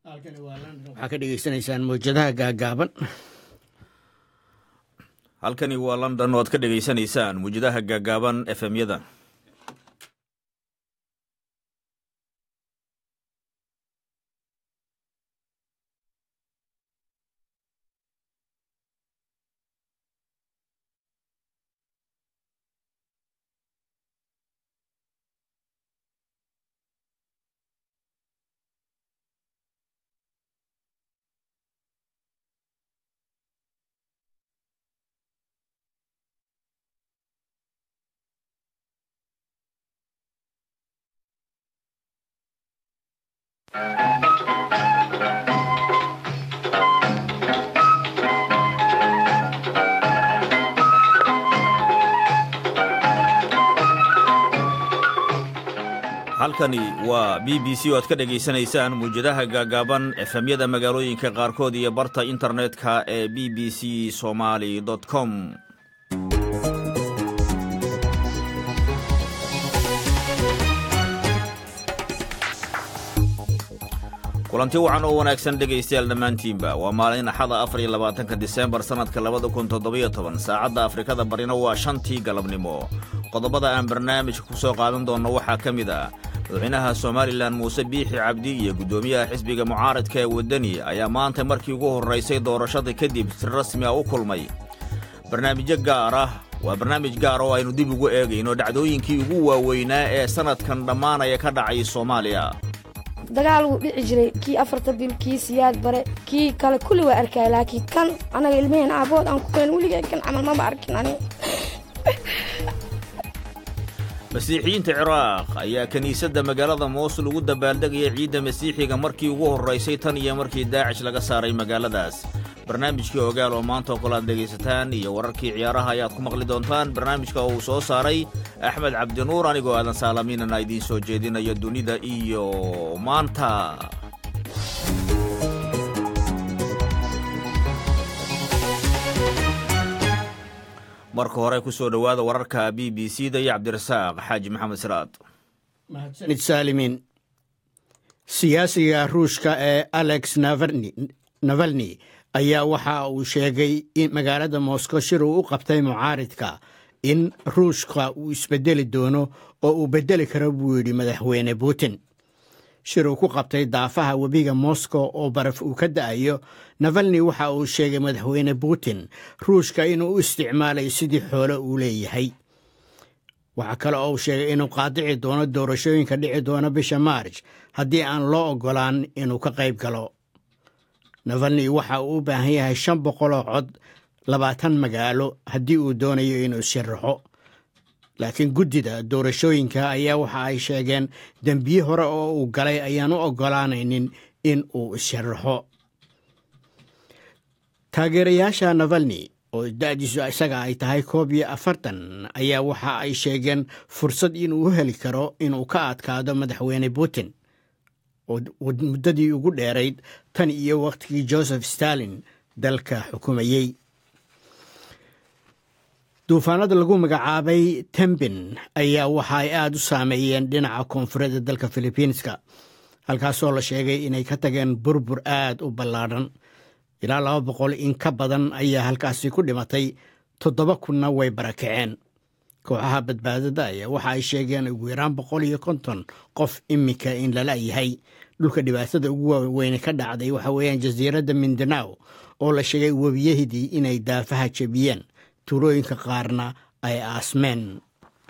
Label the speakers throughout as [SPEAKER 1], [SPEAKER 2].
[SPEAKER 1] waxaa ka dhegeysanaysaan mawjadaha gaagaaban
[SPEAKER 2] halkani waa london oo aad ka dhegaysanaysaan muwjadaha gaagaaban efemyada halkani waa b b c oo aad ka dhegaysanaysaan muwjadaha gaagaaban efemyada magaalooyinka qaarkood iyo barta internetka ee b b c somaali com kulanti wacan oo wanaagsan dhegaystayaal dhammaantiinba waa maalin axada afar iyo labaatanka diseembar sannadka labada kun toddobiyo toban saacadda afrikada barina waa shantii galabnimo qodobada aan barnaamijka ku soo qaadan doonno waxaa ka mid ah madaxweynaha somalilan muuse biixi cabdi iyo guddoomiyaha xisbiga mucaaradka ee waddani ayaa maanta markii ugu horraysay doorashada kadib si rasmi a u kulmay barnaamijyo gaar ah waa barnaamij gaar oo aynu dib ugu eegayno dhacdooyinkii ugu waaweynaa ee sannadkan dhammaanaya ka dhacay soomaaliya
[SPEAKER 3] dagaal wuu dhici jiray kii afarta bil kii siyaad bare kii kale kulli waa arkaya laakiin kan anaga ilmaheen aabood aan ku keen weligay kan camal mama arkin ani
[SPEAKER 2] masiixiyiinta ciraaq ayaa kiniisadda magaalada moosul ugu dabaaldegaya ciidda masiixiga markii ugu horraysay tan iyo markii daacish laga saaray magaaladaas barnaamijkii ogaal oo maanta oo kale aad dhegaysataan iyo wararkii ciyaaraha ayaad ku maqli doontaan barnaamijka oo uu soo saaray axmed cabdinuur anigoo aadan saalamiinana idiin soo jeedinayo dunida iyo maanta marka hore ku soo dhowaada wararka b b c da iyo cabdirasaaq xaaji maxamed siraad
[SPEAKER 1] mahadsanid saalimiin siyaasiga ruushka ee alex navalni ayaa waxa uu sheegay in magaalada moscow shir uu u qabtay mucaaridka in ruushka uu isbedeli doono oo uu beddeli karo buu yidhi madaxweyne putin shir uu ku qabtay daafaha webiga moscow oo baraf uu ka da'ayo navalni waxa uu sheegay madaxweyne putin ruushka inuu u isticmaalayo sidii xoole uu leeyahay waxaa kale oo uu sheegay inuu qaadici doono doorashooyinka dhici doona bisha maarj haddii aan loo oggolaan inuu ka qayb galo navalni waxa uu u baahan yahay shan boqoloo cod labaatan magaalo haddii uu doonayo inuu sharaxo laakiin guddida doorashooyinka ayaa waxa ay sheegeen dembiye hore oo uu galay ayaan u oggolaanaynin in uu isharaxo taageerayaasha navalni oo da'diisu isaga ay tahay koob iyo afartan ayaa waxa ay sheegeen fursad inuu u heli karo inuu ka adkaado madaxweyne putin oo muddadii ugu dheerayd tan iyo wakhtigii joseph stalin dalka xukumayey duufaanada lagu magacaabay tembin ayaa waxa ay aada u saameeyeen dhinaca koonfureedda dalka filibiinska halkaasoo la sheegay inay ka tageen burbur aad u ballaadhan ilaa laba boqol in ka badan ayaa halkaasi ku dhimatay toddoba kunna way barakaceen kooxaha badbaadada ayaa waxa ay sheegeen ugu yaraan boqol iyo konton qof iminka in lala yahay dhulka dhibaatada ugu waaweyne ka dhacday waxa weeyaan jasiiradda mindanaw oo la sheegay webiyahidii inay daafaha jebiyeen tuulooyinka qaarna ay aasmeen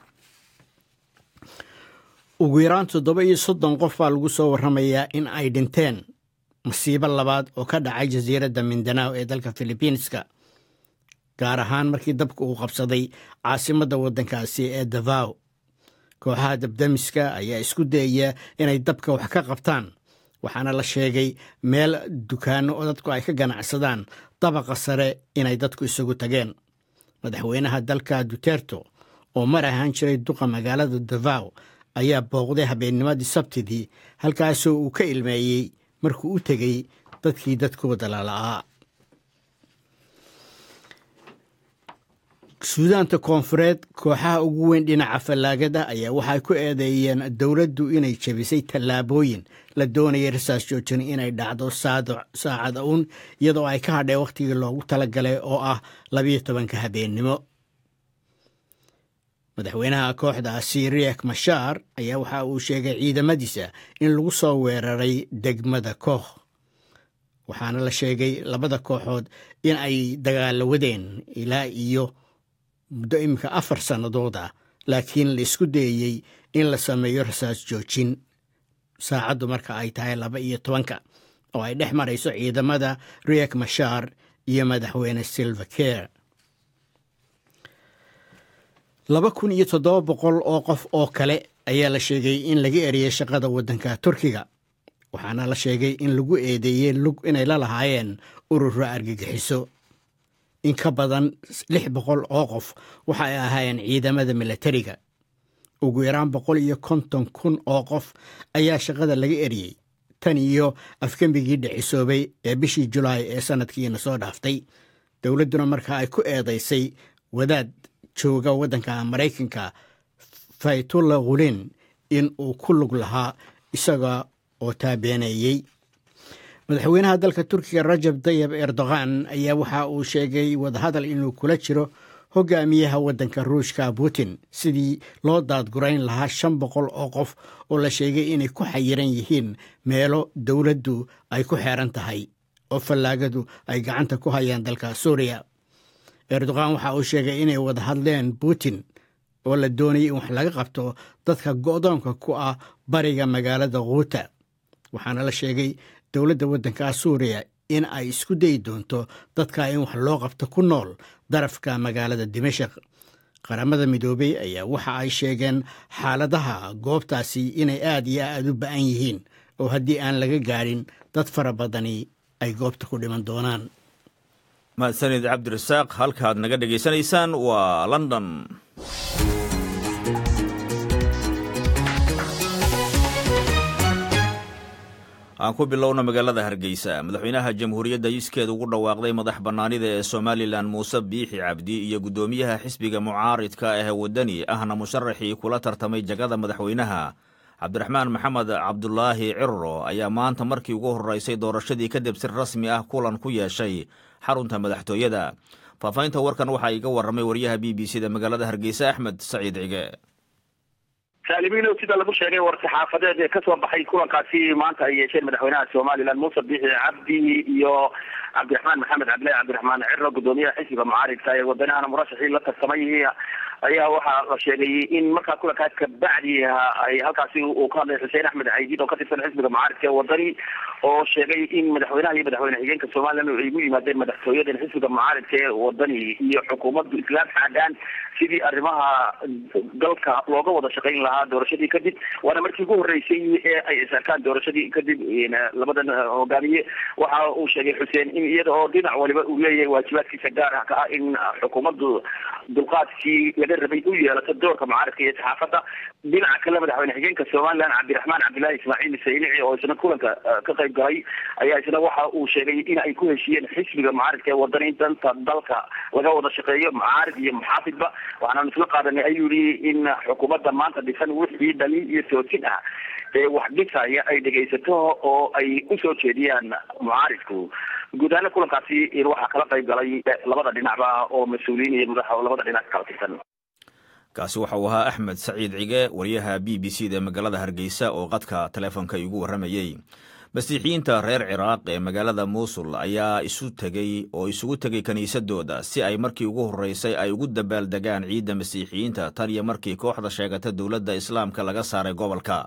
[SPEAKER 1] ugu yaraan toddoba iyo soddon qof baa lagu soo warramayaa in ay dhinteen masiibo labaad oo ka dhacay jasiiradda mindanaw ee dalka filibiinska gaar ahaan markii dabka uu qabsaday caasimadda waddankaasi ee davaw kooxaha dabdamiska ayaa isku dayaya inay dabka wax ka qabtaan waxaana la sheegay meel dukaanno oo dadku ay ka ganacsadaan dabaqa sare inay dadku isagu tageen madaxweynaha dalka duterto oo mar ahaan jiray duqa magaalada davaw ayaa booqday habeennimadii sabtidii halkaasoo uu ka ilmeeyey markuu u tegey dadkii dadkooda lala'aa suudaanta koonfureed kooxaha ugu weyn dhinaca fallaagada ayaa waxay ku eedeeyeen dowladdu inay jebisay tallaabooyin la doonayay rasaas joojin inay dhacdo saacada uun iyadoo ay ka hadheen wakhtigii loogu talagalay oo ah labiyo tobanka habeennimo madaxweynaha kooxdaasi riek mashaar ayaa waxa uu sheegay ciidamadiisa in lagu soo weeraray degmada koox waxaana la sheegay labada kooxood in ay dagaalo wadeen ilaa iyo muddo iminka afar sannadood ah laakiin la isku dayeyey in la sameeyo rasaas joojin saacaddu marka ay tahay laba iyo tobanka oo ay dhex marayso ciidamada riek mashaar iyo madaxweyne silva care laba kun iyo toddoba boqol oo qof oo kale ayaa la sheegay in laga eriyey shaqada waddanka turkiga waxaana la sheegay in lagu eedeeyey lug inay la lahaayeen ururo argagixiso in ka badan lix boqol oo qof waxa ay ahaayeen ciidamada milatariga ugu yaraan boqol iyo konton kun oo qof ayaa shaqada laga eriyey tan iyo afgembigii dhicisoobay ee bishii julaay ee sannadkiina soo dhaaftay dowladduna marka ay ku eedaysay wadaad jooga waddanka maraykanka faytulla khulin in uu ku lug lahaa isaga oo taabeeneeyey madaxweynaha dalka turkiga rajab tayib erdogan ayaa waxa uu sheegay wadahadal inuu kula jiro hogaamiyaha waddanka ruushka putin sidii loo daadgurayn lahaa shan boqol oo qof oo la sheegay inay ku xayiran yihiin meelo dowladdu ay ku xeeran tahay oo fallaagadu ay gacanta ku hayaan dalka suuriya erdogan waxa uu sheegay inay wada hadleen putin oo la doonayay in wax laga qabto dadka go'doonka ku ah bariga magaalada khuuta waxaana la sheegay dowladda waddanka suuriya in ay isku dayi doonto dadka in wax loo qabto ku nool darafka magaalada dimashaq qaramada midoobey ayaa waxa ay sheegeen xaaladaha goobtaasi inay aad iyo aad u ba'an yihiin oo haddii aan laga gaadhin dad fara badani ay goobta ku dhiman doonaan
[SPEAKER 2] mahadsanid cabdirasaaq halkaad naga dhegaysanaysaan waa london aan ku bilowna magaalada hargeysa madaxweynaha jamhuuriyadda yiskeed ugu dhawaaqday madax bannaanida ee somalilan muuse biixi cabdi iyo guddoomiyaha xisbiga mucaaridka ah waddani ahna musharaxii kula tartamay jagada madaxweynaha cabdiraxmaan maxamed cabdulaahi cirro ayaa maanta markii ugu horreysay doorashadii kadib si rasmi ah kulan ku yeeshay xarunta madaxtooyada faafahinta warkan waxaa iga warramay wariyaha b b c da magaalada hargeysa axmed saciid cige
[SPEAKER 4] saalimiino sida lagu sheegay war-saxaafadeed ee kasoo baxay kulankaasi maanta ay yeesheen madaxweynaha somalilan muuse biixi cabdi iyo cabdiraxmaan maxamed cabdillahi cabdiraxmaan ciro guddoomiyaha xisbiga mucaaridka ee wadanahana murashaxii la tartamay ayaa waxaa la sheegay in markaa kulankaas kabacdi ay halkaasi uu ka hadlay xuseen axmed caydiid oo ka tirsan xisbiga mucaaridka ee wadani oo sheegay in madaxweynaha iyo madaxweyne xigeenka somalilan ay ugu yimaadeen madaxtooyadan xisbiga mucaaridka ee wadani iyo xukuumaddu islaam xaagaan sidii arrimaha dalka looga wada shaqayn lahaa doorashadii kadib waana markii ugu horreysay ee ay isarkaan doorashadii kadib labadan hogaamiye waxa uu sheegay xuseen in iyada oo dhinac waliba uu leeyahay waajibaadkiisa gaar ah ka ah in xukuumaddu dulqaadkii laga rabay u yeelato doorka mucaaridka iyo saxaafadda dhinaca kale madaxweyne xigeenka somalilan cabdiraxmaan cabdillahi ismaaciil saynici oo isna kulanka ka qayb galay ayaa isna waxa uu sheegay in ay ku heshiiyeen xisbiga mucaaridka ee wadani in danta dalka laga wada shaqeeyo mucaarid iyo muxaafidba waxaanaan isla qaadanay ayuu yihi in xukuumadda maanta dhisan wixii dhaliil iyo toosin ah ee wax dhisaya ay dhegaysato oo ay usoo jeediyaan mucaaridku guud ahaana kulankaasi waxaa kala qayb galay labada dhinacba oo mas-uuliyiin iyo madaxa labada dhinac kala tirsan
[SPEAKER 2] kaasi waxa uu ahaa axmed saciid cige wariyaha b b c da magaalada hargeysa oo qadka taleefonka igu warramayey masiixiyiinta reer ciraaq ee magaalada muusul ayaa isu tegey oo isugu tegay kiniisadooda si ay markii ugu horreysay ay ugu dabaaldegaan ciidda masiixiyiinta tan iyo markii kooxda sheegata dowladda islaamka laga saaray gobolka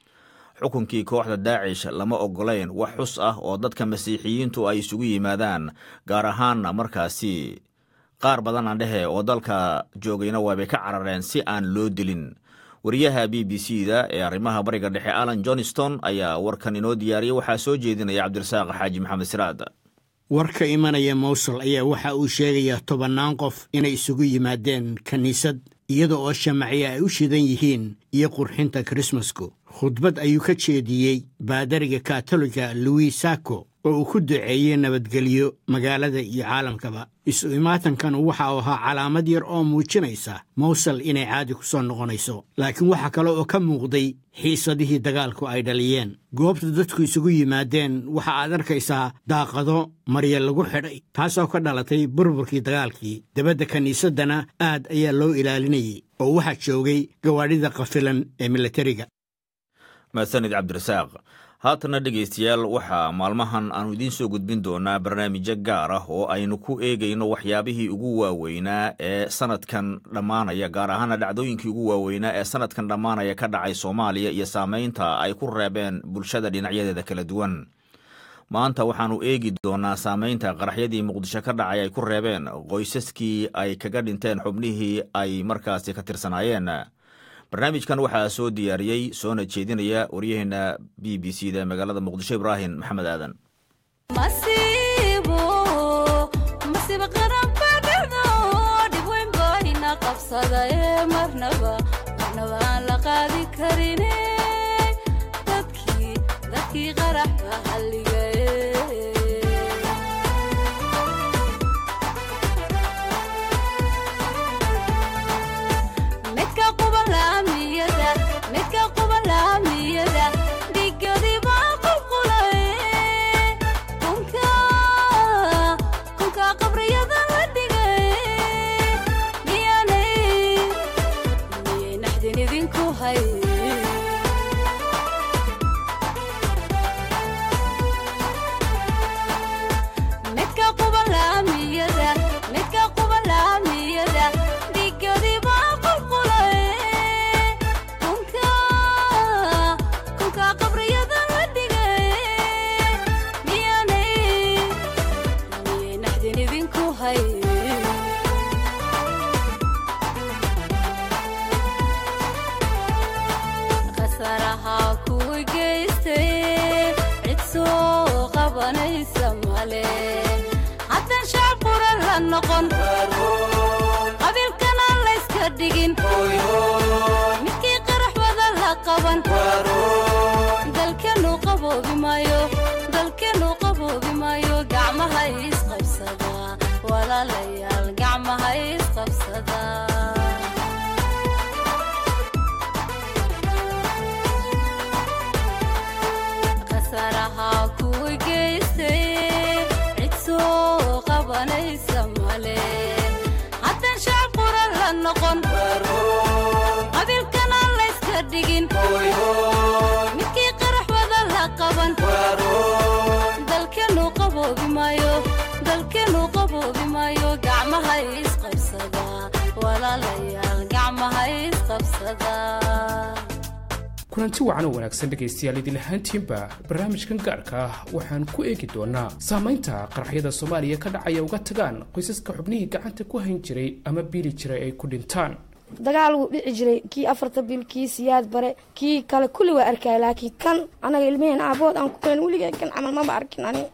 [SPEAKER 2] xukunkii kooxda daacish lama oggolayn wax xus ah oo dadka masiixiyiintu ay isugu yimaadaan gaar ahaanna markaasi qaar badan aan dhehe oo dalka joogayna waabay ka carareen si aan loo dilin wariyaha b b c da ee arrimaha bariga dhexe alan johnston ayaa warkan inoo diyaariyey waxaa soo jeedinaya cabdirasaaq xaaji maxamed siraad
[SPEAKER 1] warka imanaya mowsul ayaa waxa uu sheegayaa tobannaan qof inay isugu yimaadeen kiniisad iyada oo shamacyo ay u shidan yihiin iyo qurxinta krismasku khudbad ayuu ka jeediyey baadariga katoliga louis sako oo uu ku duceeyey nabadgelyo magaalada iyo caalamkaba isu imaatankan waxa uu ahaa calaamad yar oo muujinaysa mawsal inay caadi ku soo noqonayso laakiin waxaa kale oo ka muuqday xiisadihii dagaalku ay dhaliyeen goobta dadku isugu yimaadeen waxa aad arkaysaa daaqado marya lagu xidhay taasoo ka dhalatay burburkii dagaalkii debadda kiniisaddana aad ayaa loo ilaalinayey oo waxaa joogay gawaadhida qafilan ee milatariga
[SPEAKER 2] mahadsanid cabdirasaaq haatana dhegaystayaal waxaa maalmahan aanu idiin soo gudbin doonaa barnaamijyo gaar ah oo aynu ku eegayno waxyaabihii ugu waaweynaa ee sanadkan dhammaanaya gaar ahaana dhacdooyinkii ugu waaweynaa ee sanadkan dhammaanaya ka dhacay soomaaliya iyo saameynta ay ku reebeen bulshada dhinacyadeeda kala duwan maanta waxaannu eegi doonaa saameynta qaraxyadii muqdisho ka dhacay ay ku reebeen qoysaskii ay kaga dhinteen xubnihii ay markaasi ka tirsanaayeen barnaamijkan waxaa soo diyaariyey soona jeedinaya waryaheena b b c da ee magaalada muqdisho ibraahim maxamed aadan
[SPEAKER 5] kulanti wacan oo wanaagsan dhegaystayaal idin ahaantiinba barnaamijkan gaarka ah waxaan ku eegi doonaa saamaynta qaraxyada soomaaliya ka dhacaya uga tagaan qoysaska xubnihii gacanta ku hayn jiray ama biili jiray ay ku dhintaan
[SPEAKER 3] dagaal wuu dhici jiray kii afarta bil kii siyaad bare kii kale kulli waa arkaya laakiin kan anaga ilmaheen aabood aan ku keen weligay kan camal maba arkin ani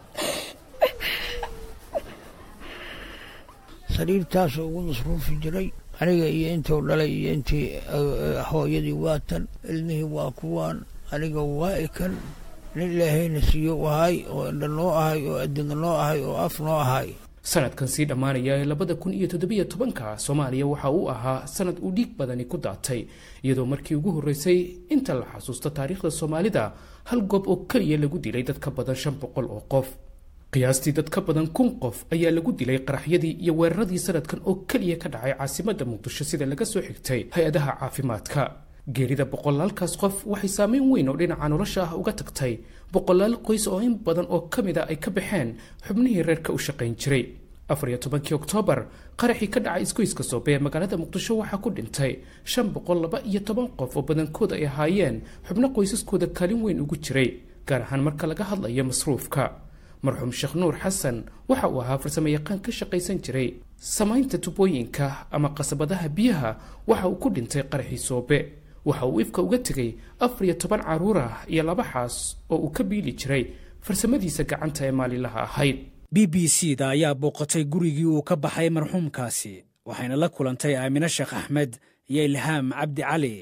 [SPEAKER 6] sariirtaasoo ugu masruufi jiray aniga iyo intuu dhalay iyo intii hooyadii waa tan ilmihii waa kuwaan aniga waa ikan nin ilaahayna siiyo ahay oo indha noo ahay oo adina noo ahay oo af noo ahay
[SPEAKER 5] sanadkan sii dhammaanaya ee labada kun iyo toddobiyo tobanka soomaaliya waxa uu ahaa sanad uu dhiig badani ku daatay iyadoo markii ugu horreysay inta la xasuusto taariikhda soomaalida hal goob oo keliya lagu dilay dad ka badan shan boqol oo qof qiyaastii dad ka badan kun qof ayaa lagu dilay qaraxyadii iyo weeraradii sanadkan oo keliya ka dhacay caasimadda muqdisho sida laga soo xigtay hay-adaha caafimaadka geerida boqolaalkaas qof waxay saameyn weyn oo dhinaca nolosha ah uga tagtay boqolaal qoys oo in badan oo ka mid a ay ka baxeen xubnihii reerka u shaqayn jiray afar iyo tobankii oktoobar qaraxii ka dhacay isgoyska soobe ee magaalada muqdisho waxaa ku dhintay shan boqol laba iyo toban qof oo badankood ay ahaayeen xubno qoysaskooda kaalin weyn ugu jiray gaar ahaan marka laga hadlayo masruufka marxuum sheekh nuur xasan waxa uu ahaa farsamo yaqaan ka shaqaysan jiray samaynta tubooyinka ama qasabadaha biyaha waxa uu ku dhintay qaraxii soobe waxa uu ifka uga tegey afar iyo toban carruur ah iyo laba xaas oo uu ka biili jiray farsamadiisa gacanta ee maalinlaha ahayd
[SPEAKER 7] b b c da ayaa booqatay gurigii uu ka baxay marxuumkaasi waxayna la kulantay aamine sheekh axmed iyo ilhaam cabdi cali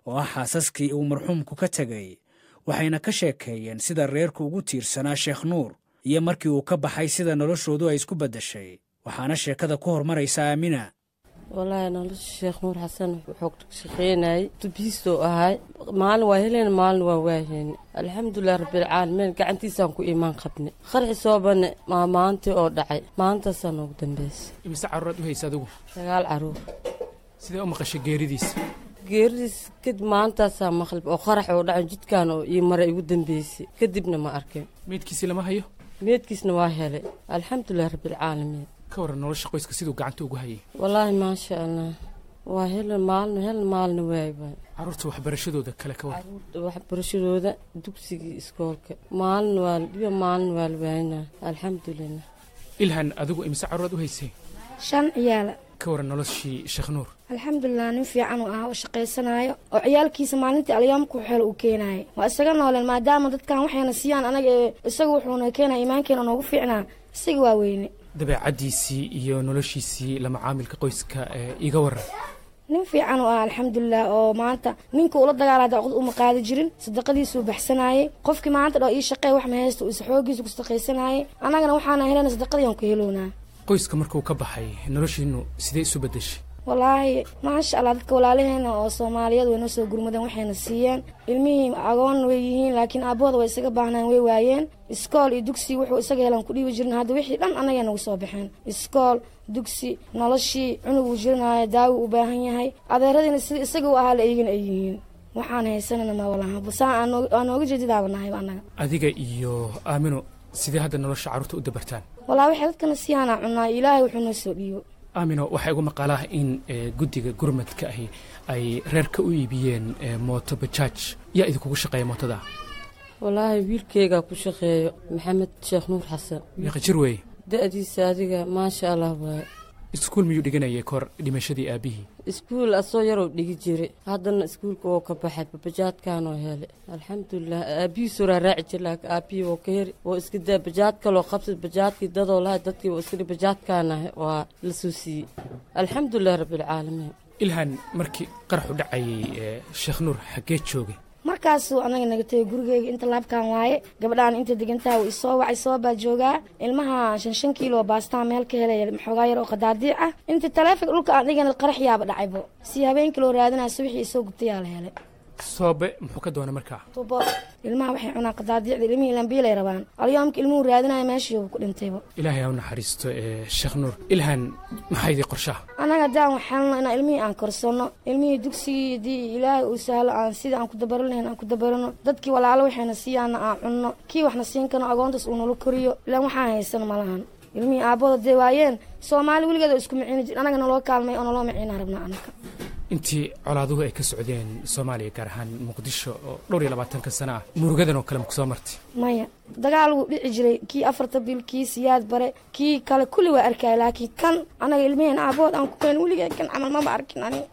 [SPEAKER 7] oo ah xaasaskii uu marxuumku ka tegey waxayna ka sheekeeyeen sida reerku ugu tiirsanaa sheekh nuur iyo markii uu ka baxay sida noloshoodu ay isku beddeshay waxaana sheekada ku hormaraysa aamina
[SPEAKER 8] walaahi nolosha sheekh nuur xasan wuxuu ka shaqeynayay tubiisoo ahay maalin waa heleen maalin waa waaheyne alxamdulilah rabbilcaalamiin gacantiisaan ku iimaan qabne qarxi soobane maa maantii oo dhacay maantaasaa noogu dambeysay
[SPEAKER 5] imise caruuraad u haysa adigu
[SPEAKER 8] sagaal caruur
[SPEAKER 5] sidee u maqashay geeridiisa
[SPEAKER 8] geeridiis kadib maantaasaa maqlib oo qarax oo dhacay jidkaan oo ii mara igu dambeysay kadibna ma arkeen
[SPEAKER 5] meydkiisii lama hayo
[SPEAKER 8] meedkiisna waa helay alxamdulilah rabbilcaalamiin
[SPEAKER 5] ka waran nolosha qoyska siduu gacanta ugu hayay
[SPEAKER 8] wallaahi maasha allah waa helen maalin helen maalina waay waay
[SPEAKER 5] carruurta waxbarashadooda kale ka waran
[SPEAKER 8] caruurta waxbarashadooda dugsigii iskoolka maalin waa la dhiba maalin waa la waayna alxamdulilah
[SPEAKER 5] ilhan adigu imise carruuraad u haysay
[SPEAKER 3] shan ciyaala
[SPEAKER 5] ka waran noloshii sheekh nuur
[SPEAKER 3] alxamdulilah nin fiican uu ahaa oo shaqaysanaayo oo ciyaalkiisa maalintii alyaamku xeel uu keenaayay waa isaga nooleen maadaama dadkan waxayna siiyaan anaga ee isaga wuxuuna keenaya iimaankeena noogu fiicnaa isaga waa weyne
[SPEAKER 5] dabeecaddiisii iyo noloshiisii la macaamilka qoyska ee iga waran
[SPEAKER 3] nin fiican uu ah alxamdulilah oo maanta ninka ula dagaala daaqad uma qaadi jirin sadaqadiisuu baxsanaayey qofkii maanta dhoo ii shaqey wax ma haysta uisa xoogiisa ku sadaqaysanaayey annagana waxaana helana sadaqadii aan ku helownaa
[SPEAKER 5] qoyska markuu ka baxay noloshiinnu sidee isu beddeshay
[SPEAKER 3] wallaahi maasha allah dadka walaalaheena oo soomaaliyeed way noo soo gurmadeen waxayna siiyeen ilmihii agoon way yihiin laakiin aabbahooda way isaga baahnaan way waayeen iskool iyo dugsi wuxuu isaga helan ku dhiibi jirin hadda wixii dhan annagay nagu soo baxeen iskool dugsi noloshii cunuguu jirinaayo daawi u baahan yahay adeeradiina sida isaga u ahaa la eegin ay yihiin waxaan haysanana ma walaha basaan aan nooga jeedidaaba nahayba annaga
[SPEAKER 5] adiga iyo aamino sidee hadda nolosha carruurta u dabartaan
[SPEAKER 3] wallaahi waxay dadkana siyaanaa cunnaa ilaahay wuxuu noo soo dhiibo
[SPEAKER 5] aamino waxaa igu maqaalaah in guddiga gurmadka ahi ay reerka u iibiyeen mooto bajaaj yaa idinkugu shaqeeya mootada
[SPEAKER 8] wallaahi wiilkeygaa ku shaqeeyo maxamed sheekh nuur xasan
[SPEAKER 5] meeqa jir weeye
[SPEAKER 8] da-diisa adiga maasha allah waaye
[SPEAKER 5] iskuul miyuu dhiganayay kahor dhimashadii aabbihii
[SPEAKER 8] iskuul asoo yaroo dhigi jiray haddana iskuulka oo ka baxay bajaadkaanoo helay alxamdulilah aabbihiisoo raaraaci jir laakiin aabbihii oo ka heri oo iska daa bajaad kaloo qabsad bajaadkii dadoo lahay dadkii oo iska bajaadkaanahay waa la soo siiyey alxamdulilah rabbilcaalamiin
[SPEAKER 5] ilhan markii qaraxu dhacayay sheekh nuur xaggee joogay
[SPEAKER 3] markaasuu anaga naga tegay gurigeyga inta laabkaan waaye gabadhaan inta degantaha uu isoo wacay soo baa joogaa ilmaha shan shan kiilo baastaa meel ka helaya maxoogaa yar oo qadaadiic ah inta taleefonka dhulka aan dhigana qarax yaaba dhacaybo si habeenkii loo raadinaya subaxii isoo gubtayaa la helay
[SPEAKER 5] soobe muxuu ka doonay markaa
[SPEAKER 3] tubo ilmaha waxay cunaan qadaadiicda ilmihii ilambiilay rabaan alyoomka ilmuhu raadinaya meeshiiba ku dhintayba
[SPEAKER 5] ilaahay ha u naxariisto sheekh nuur ilhan maxaa idii qorshaha
[SPEAKER 3] annaga haddaan waxelno inaan ilmihii aan korsanno ilmihii dugsigii haddii ilaahay uu sahlo aan sidii aan ku dabaran lahayn aan ku dabarano dadkii walaalo waxayna siiyaana aan cunno kii waxna siin karno agoontaas uu nala koriyo ilaan waxaan haysano malahan ilmihii aabbooda dee waayeen soomaali weligeed oo isku miciini jir annaga naloo kaalmay oo naloo miciinaa rabnaa annaga
[SPEAKER 5] intii colaaduhu ay ka socdeen soomaaliya gaar ahaan muqdisho oo dhowr iyo labaatanka sano ah murugadan oo kale maku soo martay
[SPEAKER 3] maya dagaal wuu dhici jiray kii afarta bil kii siyaad bare kii kale kulli waa arkaya laakiin kan anaga ilmaheen aabood aan ku keen weligee kan camal maba arkin aniga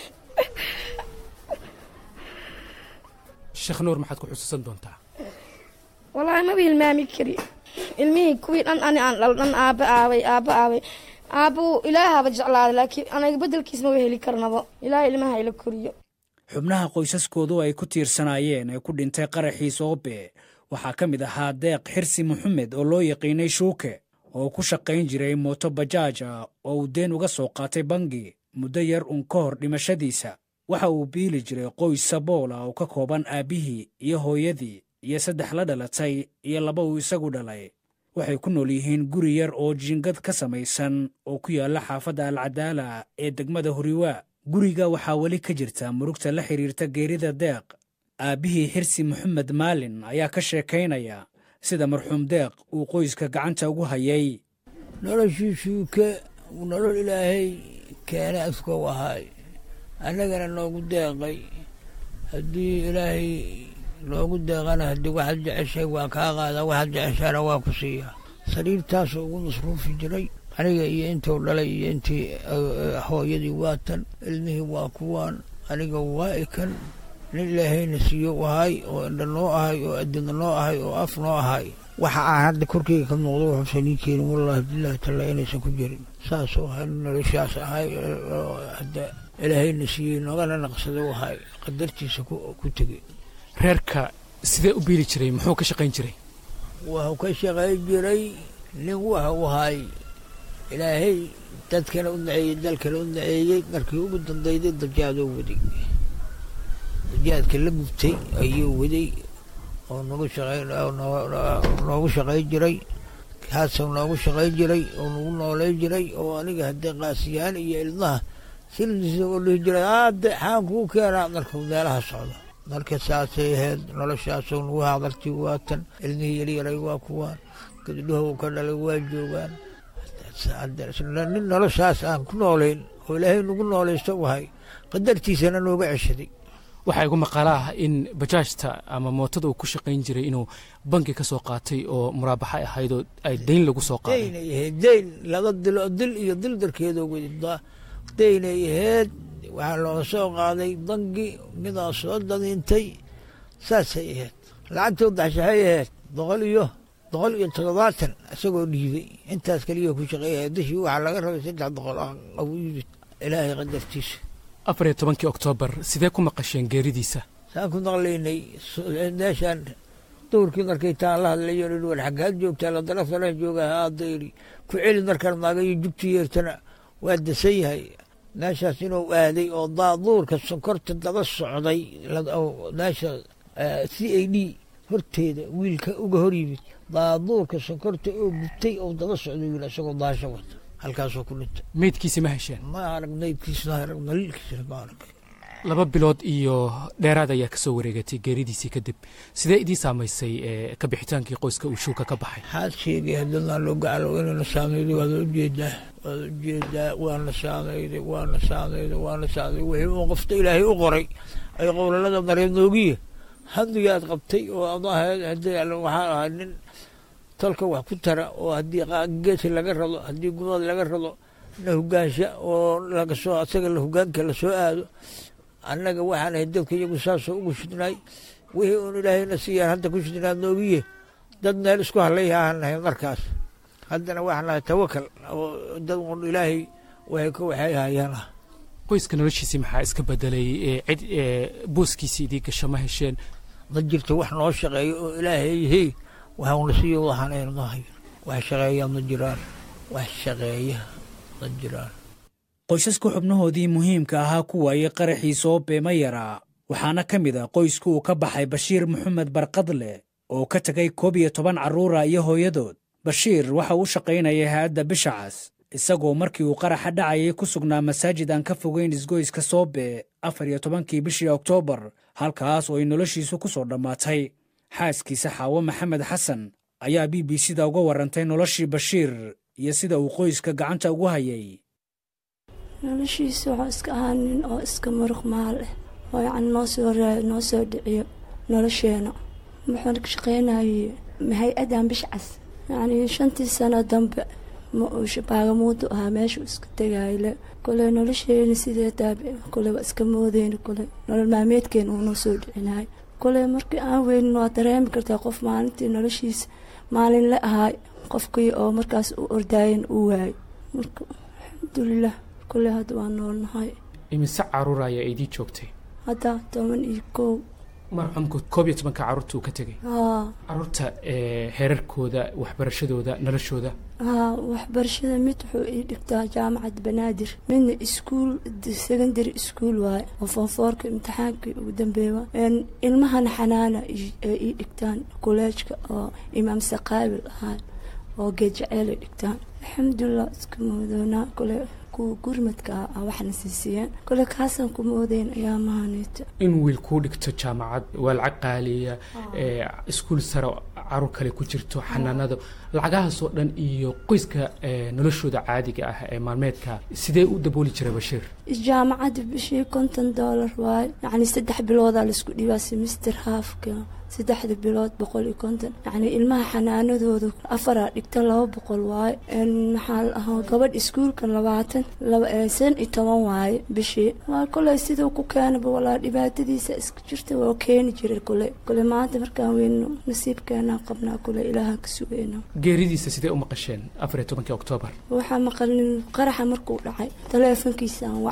[SPEAKER 5] sheekh nuur maxaad ku xusuusan doontaa
[SPEAKER 3] wallaahi maba hilmaami kari ilmihii kuwii dhan ani aan dhal dhan aaba aabay aaba aabay aabbu ilaahaba jeclaaday laakiin anaga beddelkiis maba heli karnaba ilaah ilmaha ila koriyo
[SPEAKER 7] xubnaha qoysaskoodu ay ku tiirsanaayeen ee ku dhintay qaraxii soobe waxaa ka mid ahaa deeq xirsi maxamed oo loo yaqiinay shuuke oo ku shaqayn jiray mooto bajaaj ah oo uu deen uga soo qaatay bangi muddo yar uun ka hor dhimashadiisa waxa uu biili jiray qoys sabool ah oo ka kooban aabbihii iyo hooyadii iyo saddex la dhalatay iyo laba uu isagu dhalay waxay ku nool yihiin guri yar oo jiingad ka samaysan oo ku yaalla xaafadda alcadaala ee degmada huriwaa guriga waxaa weli ka jirta murugta la xidhiirta geerida deeq aabbihii xirsi maxamed maalin ayaa ka sheekaynaya sida marxuum deeq uu qoyska gacanta ugu hayay
[SPEAKER 6] noloshiisuu ka nolol ilaahay keena iskow ahaay annagana noogu deeqay haddii ilaahay loogu deeqana haddii waxaad jeceshay waa kaa qaadaa waxaad jeceshaana waa ku siiyaa sariirtaasoo ugu masruufi jiray aniga iyo intuu dhalay iyo intii hooyadii waatan ilmihii waa kuwaan aniga waa ikan nin ilaahayna siiyo ahay oo indha noo ahay oo adina noo ahay oo af noo ahay waxa aan hadda korkeyga ka muuqdo wuxuusan ii keenin wallaahi bilaahi talla inaysan ku jirin saasoo ahay noloshaas ahay hadda ilaahayna siiyey noogana naqsada wahay qadartiisa ku tegey
[SPEAKER 5] reerka sidee u biili jiray muxuu ka shaqayn jiray
[SPEAKER 6] wuxuu ka shaqayn jiray nin waxa u ahay ilaahay dadkana u naceeyey dalkana u naceeyey markii ugu dambeyday dajaadoo waday dajaadka la gubtay ayuu waday oo nagu shaqayn noogu shaqayn jiray kaasoo noogu shaqayn jiray oo nagu noolay jiray oo aniga haddee qaasiyaan iyo ilmaha sildiisa oo dhihi jiray aade xaan kuu keenaa markuu meelaha socdo marka saasay ahayd noloshaasoo nagu hadaltii waatan ilmihii yaryaray waa kuwaan gabdhahu ka dhalay waa joogaan nin noloshaas aan ku noolayn oo ilaahay nagu noolaysto wahay qadartiisana nooga ceshaday
[SPEAKER 5] waxaa igu maqaala ah in bajaajta ama mootada uu ku shaqayn jiray inuu banki ka soo qaatay oo muraabaxa ahaydoo ay dayn lagu soo qaaday
[SPEAKER 6] daynay ahayd dayn laba dilo dil iyo dil darkeedoo wada daynay ahayd waxaa looga soo qaaday bangi midaa soo dadiintay saasay ahayd lacagtoo daxshaxay ahayd boqol iyo boqol iyo toddobaatan isagoo dhiibay intaas keliya ku shaqeeya dishii waxaa laga rabay saddex boqol agu yimid ilaahay qadartiisa
[SPEAKER 5] afar iyo tobankii oktoobar sidee ku maqasheen geeridiisa
[SPEAKER 6] saan ku maqlaynay meeshaan duhurkii markay taan la hadlayo i war xaggaad joogtaa la daraftalan jooga haada iri ku celi markaan maagayo jugti yeertana waa dasan yahay meeshaas inuu aaday oo daaduurka sonkorta daba socday meesha c a d horteeda wiilka uga hor yimid daaduurka sonkorta oo gubtay oo daba socday wiil isagoo daasho wata halkaasoo ku dhintay
[SPEAKER 5] meydkiisi ma hesheen
[SPEAKER 6] ma arag meydkiisna arag daliilkiisna ma arag
[SPEAKER 5] laba bilood iyo dheeraad ayaa kasoo wareegatay geeridiisii kadib sidee idii saamaysay ka bixitaankii qoyska uu shuuka ka baxay
[SPEAKER 6] maxaad sheegay haddadaan loo gacalo inayna saameyday waad ujeedaa waad ujeedaa waana saameyday waana saameyday waana saameyday wixii uu qofta ilaahay u qoray ay qowlalada mareed noogiya haddigaad qabtay oo ad ahayd haddii waxaa ahay nin tolka wax ku tara oo haddii geesi laga rado haddii gumad laga rado na hogaansha oo lagasoo asaga hogaanka lasoo aado annaga waxaan ahay dadka iyagu saasoo ugu shidnaay wixii uun ilaahayna siiyaan hadda ku shidnaa noogiye dad meel isku hadlay ahaan nahay markaas haddana waxaan nahay tawakal oo dad uun ilaahay waxay ka waxay hayaan ah
[SPEAKER 5] qoyska noloshiisii maxaa iska bedelay cid booskiisii idii gasho ma hesheen
[SPEAKER 6] ma jirto wax noo shaqeeyo oo ilaahay hey waxauna siiyo waxaan aynahay wax shaqeeya ma jiraan wax shaqeeya ma jiraan
[SPEAKER 7] qoysaska xubnahoodii muhiimka ahaa ku waayey qaraxii soo beema yaraa waxaana ka mid ah qoyska uu ka baxay bashiir maxamed barkadle oo ka tegay koob iyo toban carruura iyo hooyadood bashiir waxa uu shaqaynayay hay-adda bishacas isagoo markii uu qaraxa dhacayay ku sugnaa masaajid aan ka fogeyn isgoyska soobe afar iyo tobankii bishii oktoobar halkaas oo ay noloshiisu ku soo dhammaatay xaaskiisa xaawo maxamed xasan ayaa b b c da uga warrantay noloshii bashiir iyo sida uu qoyska gacanta ugu hayay
[SPEAKER 9] noloshiisa waxuu iska ahaa nin oo iska muruq maal ah oo yacni noo soo raayo noo soo dhiciyo nolosheena wuxuuna ka shaqaynayay hay-adan bishcas yacnii shantii sano dambe ma uu baagamuudu ahaa meeshuu iska tegayle kole nolosheena sidee taabi kole waa iska moodeyna kole nolol maalmeedkeena uunoo soo dhicinahay kole markii aan weynin waa dareemi kartaa qof maalintii noloshiisa maalin la ahaay qofkii oo markaas u ordaayan uu waayay marka alxamdulilah kole hadda waa noolnahay
[SPEAKER 5] imise caruur ayaa idii joogtay
[SPEAKER 9] hadda toban iyo kow
[SPEAKER 5] marxuumku koob iyo tobanka carruurta uu ka tegay
[SPEAKER 9] haa
[SPEAKER 5] carruurta heerarkooda waxbarashadooda noloshooda
[SPEAKER 9] haa waxbarashada mid wuxuu ii dhigtaa jaamacad banaadir midna iskuul secondary iskuol waaye oo foonfoorka imtixaankii ugu dambeeya ilmahana xanaana ay ii dhigtaan koleejka oo imaam saqaabil ahaa oo geedjaceel ay dhigtaan alxamdulilah iska moodoonaa kole kuwa gurmadka ah waxna siisiyeen kole kaasaan ku moodeyn ayaa mahaneeta
[SPEAKER 5] in wiil kuu dhigto jaamacad waa lacag qaaliya iskuul sare caruur kale ku jirto xanaanado lacagahaasoo dhan iyo qoyska noloshooda caadiga ah ee maalmeedka sidee u dabooli jira bashiir
[SPEAKER 9] jaamacadda bishii konton dollar waaye yacni saddex biloodaa laisku dhibaa semister haafka saddexda bilood boqol iyo konton yacni ilmaha xanaanadooda afaraa dhigta laba boqol waaye maxaa la ahaa gabadh iskuulka labaatan shan iyo toban waaye bishii waa koley siduu ku keenaba walaa dhibaatadiisa iska jirta waa keeni jiray kole kole maanta markaan weyno nasiibkeenaa qabnaa kole ilaahaan ka sugeyna
[SPEAKER 5] geeridiisa sidee u maqasheen afar iyo tobankii oktoobar
[SPEAKER 9] waxaa maqalnin qaraxa markuu dhacay taleefonkiisaan wacnay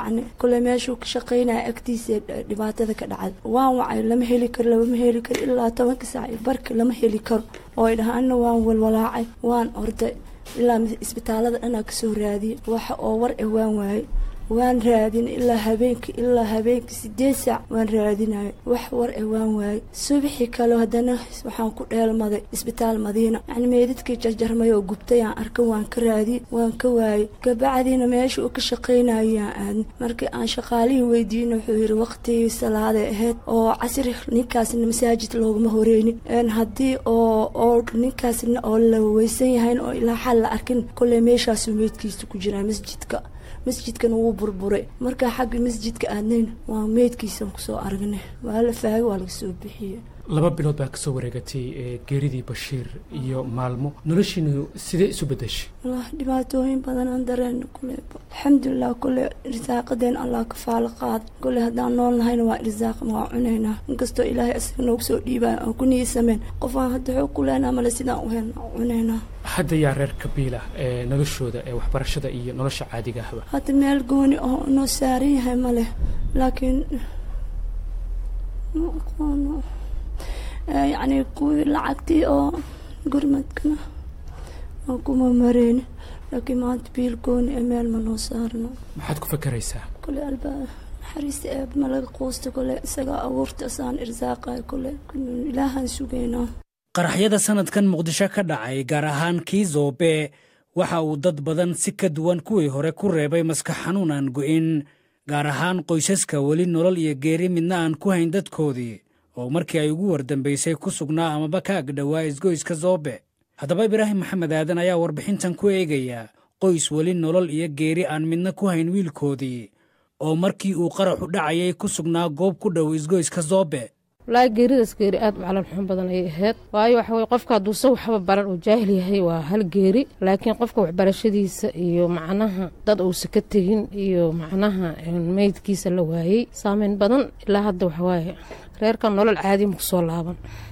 [SPEAKER 9] yacni kule meeshuu ka shaqaynaya agtiisa dhibaatada ka dhacday waan wacay lama heli karo lama heli karo ilaa tobanka saac iyo barka lama heli karo oo ay dhahaanna waan walwalaacay waan orday ilaa isbitaalada dhanaa kasoo raadiyay waxa oo war eh waan waayey waan raadin ilaa habeenkii ilaa habeenkii sideed saac waan raadinaya wax war eh waan waayey subaxii kale haddana waxaan ku dheelmaday isbitaal madiina yacni meedadkii jarjarmay oo gubtay aan arka waan ka raadiyey waan ka waayey kabacdiina meesha uu ka shaqaynayaan aadna markii aan shaqaalihii weydiina wuxuu yidhi waqtigii salaaday ahayd oo casri ninkaasna masaajid looguma horeynin haddii oo oo ninkaasna oo la weysan yahayn oo ilaa xal la arkin kolley meeshaasuu meydkiisa ku jiraa masjidka masjidkan wuu burburay markaa xagga masjidka aadnayn waa meydkiisan kusoo aragnay waa la faagay waa laga soo bixiyey
[SPEAKER 5] laba bilood baa kasoo wareegatay geeridii bashiir iyo maalmo noloshiinu sidee isu bedeshay
[SPEAKER 9] walahi dhibaatooyin badan aan dareena kule alxamdulilah kule irsaaqadeen allah ka faalo qaada kule haddaan nool nahayna waa irsaaq waa cunaynaa inkastoo ilaahay asiga noogu soo dhiibaya aan ku niisameen qof aan hadda xoog ku leenaa male sidaan u helna cunaynaa
[SPEAKER 5] hadda yaa reer kabiila ee noloshooda ee waxbarashada iyo nolosha caadiga ahba
[SPEAKER 9] hadda meel gooni oo noo saaran yahay ma leh laakiin ma aqoono yacni kuwii lacagtii oo gurmadkana aan kuma mareyni laakiin maanta biil gooni ee meel ma noo saarno
[SPEAKER 5] maxaad ku fakaraysaa
[SPEAKER 9] kule albaab naxariista eeb ma laga quusta kule isagaa abuurta asaan irsaaqayo kule ilaahaan sugaynaa
[SPEAKER 7] qaraxyada sanadkan muqdisho ka dhacay gaar ahaan kii zoobe waxa uu dad badan si ka duwan kuwii hore ku reebay maskax xanuun aan go'in gaar ahaan qoysaska weli nolol iyo geeri midna aan ku hayn dadkoodii oo markii ay ugu wardambaysay ku sugnaa amaba ka agdhowaa isgoyska zoobe haddaba ibraahim maxamed aadan ayaa warbixintan ku eegaya qoys weli nolol iyo geeri aan midna ku hayn wiilkoodii oo markii uu qaraxu dhacayay ku sugnaa goob ku dhow isgoyska zoobe
[SPEAKER 10] walaahi geeridaas geeri aad u calan xun badan ayay ahayd waayo waxa weye qofka hadduuse waxba baran uu jaahil yahay waa hal geeri laakiin qofka waxbarashadiisa iyo macnaha dad uusa ka tegin iyo macnaha meydkiisa la waayey saameyn badan ilaa hadda waxawaaye reerkan nolol caadi ma kusoo laaban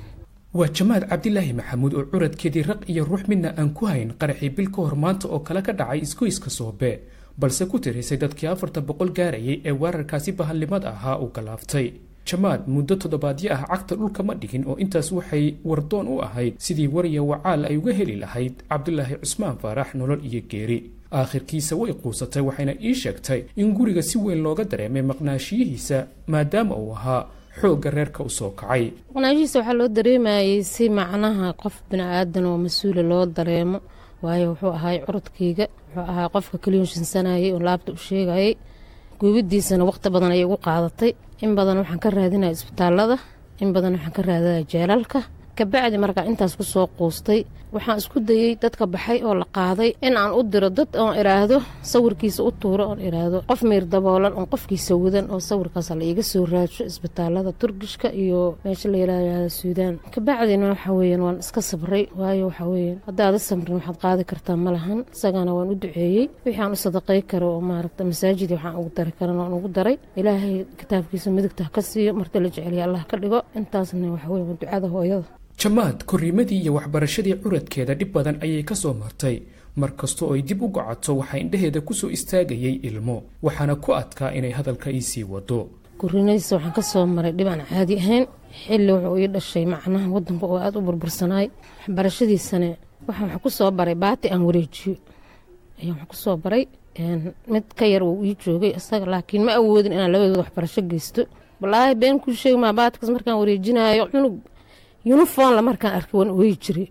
[SPEAKER 5] waa jamaad cabdilaahi maxamuud oo curadkeedii raq iyo ruux midna aan ku hayn qaraxii bil ka hor maanta oo kale ka dhacay isgoyska soobe balse ku tirisay dadkii afartan boqol gaarayay ee weerarkaasi bahalnimad ahaa uu galaaftay jamaad muddo toddobaadyo ah cagta dhulka ma dhigin oo intaas waxay wardoon u ahayd sidii wariya wacaal ay uga heli lahayd cabdulaahi cusmaan faarax nolol iyo geeri aakhirkiisa way quusatay waxayna ii sheegtay in guriga si weyn looga dareemay maqnaashiyihiisa maadaama uu ahaa xoogga reerka u soo kacay
[SPEAKER 10] maqnaashihiisa waxaa loo dareemayay si macnaha qof bini-aadan oo mas-uula loo dareemo waayo wuxuu ahaay curudkayga wuxuu ahaa qofka kaliyonshinsanayay oo laabta u sheegayay guubidiisana waqti badan ayay ugu qaadatay in badan waxaan ka raadinaya isbitaalada in badan waxaan ka raadinaya jeelalka kabacdi markaa intaas ku soo quustay waxaan isku dayey dadka baxay oo la qaaday in aan u diro dad oon idhaahdo sawirkiisa u tuuro oon idhaahdo qof miir daboolan oon qofkiisa wadan oo sawirkaas la iiga soo raadsho isbitaalada turgishka iyo meesha la yidhaahdo suudaan kabacdina waxa weeyaan waan iska sabray waayo waxa weeyaan haddaada samrin waxaad qaadi kartaa ma lahan isagana waan u duceeyey wixii aan u sadaqay karo oo maaragta masaajid waxaan ugu dari karan waan ugu daray ilaahay kitaabkiisa midigta ha ka siiyo marta la jeceliya allah ka dhigo intaasna waxa weeye waa ducada hooyada
[SPEAKER 5] jamaad korriimadii iyo waxbarashadii curadkeeda dhib badan ayay ka soo martay mar kastoo ay dib u gocato waxaa indhaheeda ku soo istaagayay ilmo waxaana ku adkaa inay hadalka ii sii wado
[SPEAKER 10] korriinadiisa waxaan ka soo maray dhib aan caadi ahayn xilli wuxuu ii dhashay macnaha waddanka oo aada u burbursanaay waxbarashadiisana waxaan wax ku soo baray baati aan wareejiyo ayaan wax ku soo baray mid ka yar uu ii joogay isaga laakiin ma awoodin inaan labadooda waxbarasho geysto walaahi been kuu sheegi maa baatikaas markaan wareejinaayo cunug yuniformla markaan arkay waan ooyi jiray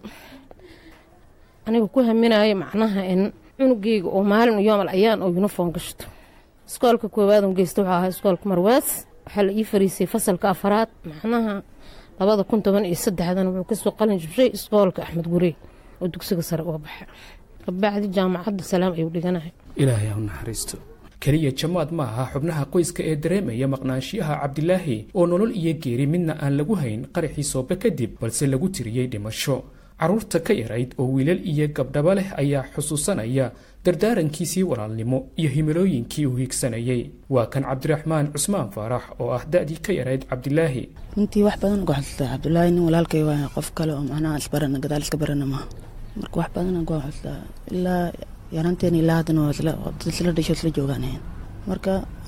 [SPEAKER 10] aniga ku haminaayo macnaha in cunugeyga oo maalin yoomal ayaan oo yuniform gashto iskoolka koowaad geysta wuxuu ahaa iskoolka marwaas waxaa la ii fariisay fasalka afaraad macnaha labada kun toban iyo saddexdan wuxuu kasoo qalin jibshay iskoolka axmed gurey oo dugsiga sare uga baxa kabacdi jaamacadda salaam ayuu dhiganahay
[SPEAKER 5] ilaahay ha u naxariisto keliya jamaad ma aha xubnaha qoyska ee dareemaya maqnaanshiyaha cabdilaahi oo nolol iyo geeri midna aan lagu hayn qaraxii soobe kadib balse lagu tiriyey dhimasho carruurta ka yarayd oo wiilal iyo gabdhaba leh ayaa xusuusanaya dardaarankiisii walaalnimo iyo himilooyinkii uu hiigsanayay waa kan cabdiraxmaan cusmaan faarax oo ah da'dii ka yarayd cabdilaahi
[SPEAKER 11] runtii wax badan ku xasuustaa cabdulaahi nin walaalkay waa qof kale oo macnaha isbarana gadaal iska barana maaha marka wax badan ku xasuustaa ilaa yaraanteena ilaa haddana waa isla dad isla dhasho isla joogaan ahayn marka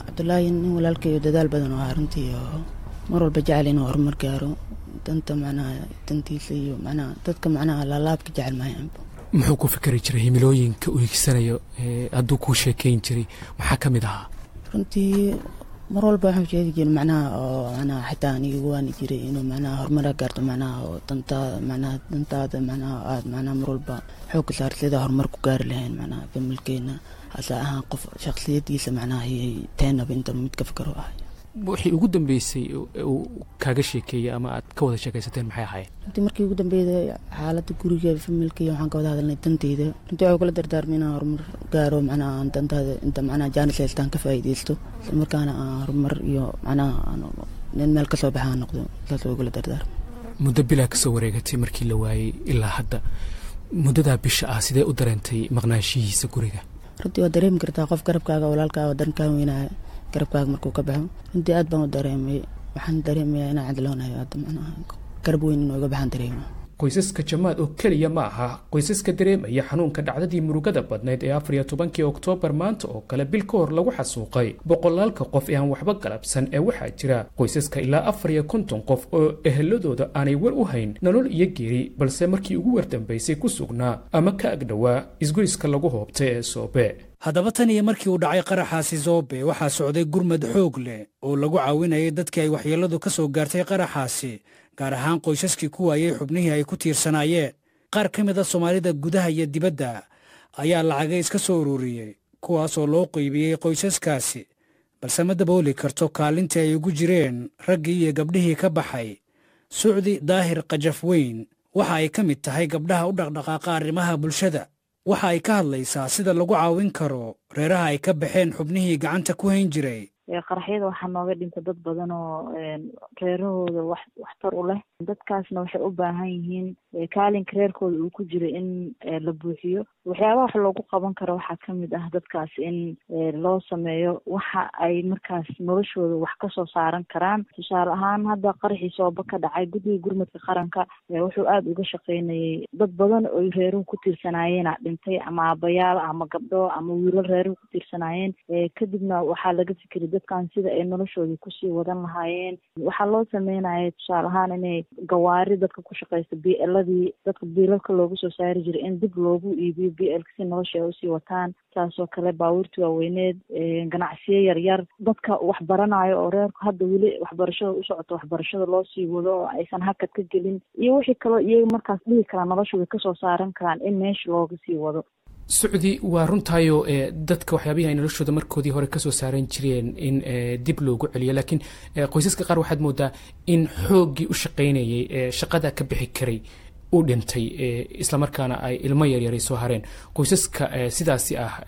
[SPEAKER 11] cabdulaahi nin walaalkayo dadaal badan oo ahaa runtii oo mar walba jecel inuu horumar gaaro danta macnaha dantiisa iyo macnaha dadka macnaha laalaabka jecel maayan
[SPEAKER 5] muxuu ku fikri jiray himilooyinka uu higsanayo hadduu kuu sheekeyn jiray maxaa ka mid ahaa
[SPEAKER 11] runtii mar walba waxaan sheegi jiray macnaha oo macnaha xitaa aniga waani jiray inuu macnaha horumara gaarto macnaha oo dantaada macnaha dantaada macnaha aada macnaha mar walba xoogka saar sida horumar ku gaari lahayn macnaha familkeena hase ahaan qof shaksiyadiisa macnaha ayay teenaba inta mid ka fikaro ahay
[SPEAKER 5] wixii ugu dambeysay uu kaaga sheekeeyey ama aad ka wada sheekaysateen maxay ahayd
[SPEAKER 11] runtii markii ugu dambeeyda xaaladda guriga familkaiyo waxaan ka wada hadalnay danteyda runtii waxuu kala dardaarmay inaan horumar gaaro macnaha aan dantaada inta macnaha jaanis haystaan ka faa'iidaysto isla markaana aan horumar iyo macnaha aan nin meel kasoo baxa aan noqdo saas way kula dardaarmay
[SPEAKER 5] muddo bilaa kasoo wareegatay markii la waayey ilaa hadda muddadaa bisha ah sidee u dareentay maqnaanshihiisa guriga
[SPEAKER 11] runtii waa dareemi kartaa qof garabkaaga walaalkaaga dankaa weynaya garabkaaga markuu ka baxo runtii aad baan u dareemay waxaan dareemayaa inaan cadloonayo hadda macnaha garab weyn inuu iga baxaan dareema
[SPEAKER 5] qoysaska jamaad oo keliya ma aha qoysaska dareemaya xanuunka dhacdadii murugada badnayd ee afar iyo tobankii oktoobar maanta oo kale bil ka hor lagu xasuuqay boqolaalka qof ee aan waxba galabsan ee waxaa jira qoysaska ilaa afar iyo konton qof oo eheladooda aanay war u hayn nolol iyo geeri balse markii ugu wardambaysay ku sugnaa ama ka agdhowaa isgoyska lagu hoobtay ee soobe
[SPEAKER 7] haddaba tan iyo markii uu dhacay qaraxaasi soobe waxaa socday gurmad xoog leh oo lagu caawinayay dadkii ay waxyeelladu ka soo gaartay qaraxaasi gaar ahaan qoysaskii ku waayey xubnihii ay ku tiirsanaayeen qaar ka mid a soomaalida gudaha iyo dibadda ayaa lacagay iska soo ururiyey kuwaasoo loo qeybiyey qoysaskaasi balse ma dabooli karto kaalintii ay ugu jireen raggii iyo gabdhihii ka baxay sucdi daahir kajaf weyn waxa ay ka mid tahay gabdhaha u dhaqdhaqaaqa arrimaha bulshada waxa ay ka hadlaysaa sida lagu caawin karo reeraha ay ka baxeen xubnihii gacanta ku hayn jiray
[SPEAKER 12] qaraxyada waxaa nooga dhinta dad badan oo reerahooda wax waxtar u leh dadkaasna waxay u baahan yihiin kaalinka reerkooda uu ku jiro in la buuxiyo waxyaabaha wax loogu qaban karo waxaa kamid ah dadkaas in loo sameeyo waxa ay markaas noloshooda wax kasoo saaran karaan tusaale ahaan hadda qaraxii sooba ka dhacay guddiga gurmadka qaranka wuxuu aada uga shaqeynayay dad badan oy reeruhu ku tiirsanaayeen dhintay ama abayaal ama gabdho ama wiilal reeruhu ku tiirsanaayeen kadibna waxaa laga fikiray dadkan sida ay noloshoodii kusii wadan lahaayeen waxaa loo sameynaya tusaale ahaan inay gawaari dadka ku shaqeysta b ladii dadka biilalka loogu soo saari jiray in dib loogu iibiyo b lka si nolosha ay usii wataan saasoo kale baabuurta waaweyneed ganacsiyo yaryar dadka wax baranayo oo reerku hadda weli waxbarashada u socoto waxbarashada loo sii wado oo aysan hakad ka gelin iyo wixii kaloo iyaga markaas dhihi karaan nolosha way kasoo saaran karaan in meesha looga sii wado
[SPEAKER 5] sucdi waa runtaayo dadka waxyaabihii ay noloshooda markoodii hore kasoo saaran jireen in dib loogu celiyo laakiin qoysaska qaar waxaad moodaa in xooggii u shaqaynayay shaqada ka bixi karay u dhintay islamarkaana ay ilmo yaryaray soo hareen qoysaska sidaasi ah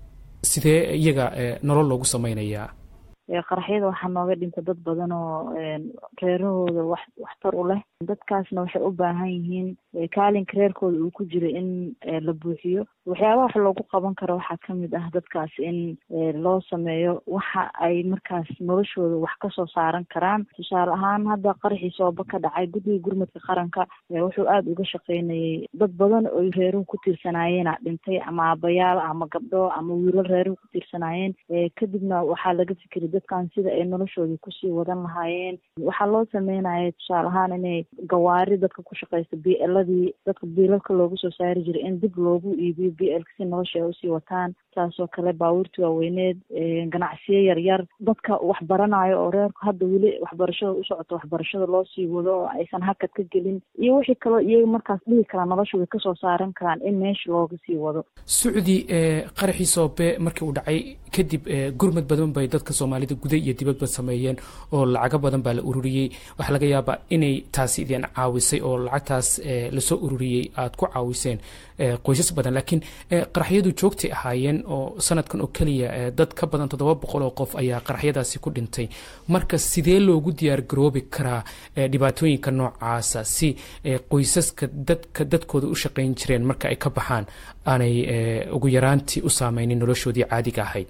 [SPEAKER 5] sidee iyaga nolol loogu samaynayaa
[SPEAKER 12] qaraxyada waxaa nooga dhinta dad badan oo reerahooda wax waxtar u leh dadkaasna waxay u baahan yihiin kaalinka reerkooda uu ku jiro in la buuxiyo waxyaabaha wax loogu qaban karo waxaa kamid ah dadkaas in loo sameeyo waxa ay markaas noloshooda wax kasoo saaran karaan tusaale ahaan hadda qaraxii sooba ka dhacay guddiga gurmadka qaranka wuxuu aada uga shaqeynayay dad badan oy reeruhu ku tiirsanaayeen dhintay ama abayaal ama gabdho ama wiilal reeruhu ku tiirsanaayeen kadibna waxaa laga fikiray dadkan sida ay noloshoodii kusii wadan lahaayeen waxaa loo sameynaya tusaale ahaan inay gawaari dadka ku shaqeysta b ladii dadka biilalka loogu soo saari jiray in dib loogu iibiyo b lka si nolosha ay usii wataan saasoo kale baabuurta waaweyneed ganacsiyo yaryar dadka wax baranayo oo reerku hadda weli waxbarashada u socoto waxbarashada loo sii wado oo aysan hakad ka gelin iyo wixii kaloo iyaga markaas dhihi karaan nolosha way kasoo saaran karaan in meesha looga sii wado
[SPEAKER 5] sucdi qaraxii soobe markii uu dhacay kadib gurmad badan bay dadka soomaalida guda iyo dibadba sameeyeen oo lacago badan baa la ururiyey waxaa laga yaabaa inay taasi idin caawisay oo lacagtaas lasoo ururiyey aad ku caawiseen qoysas badan laakiin qaraxyadu joogtay ahaayeen oo sanadkan oo keliya dad ka badan toddoba boqol oo qof ayaa qaraxyadaasi ku dhintay marka sidee loogu diyaar garoobi karaa dhibaatooyinka noocaasa si qoysaska dadka dadkooda u shaqayn jireen marka ay ka baxaan aanay ugu yaraantii u saameynin noloshoodii caadiga ahayd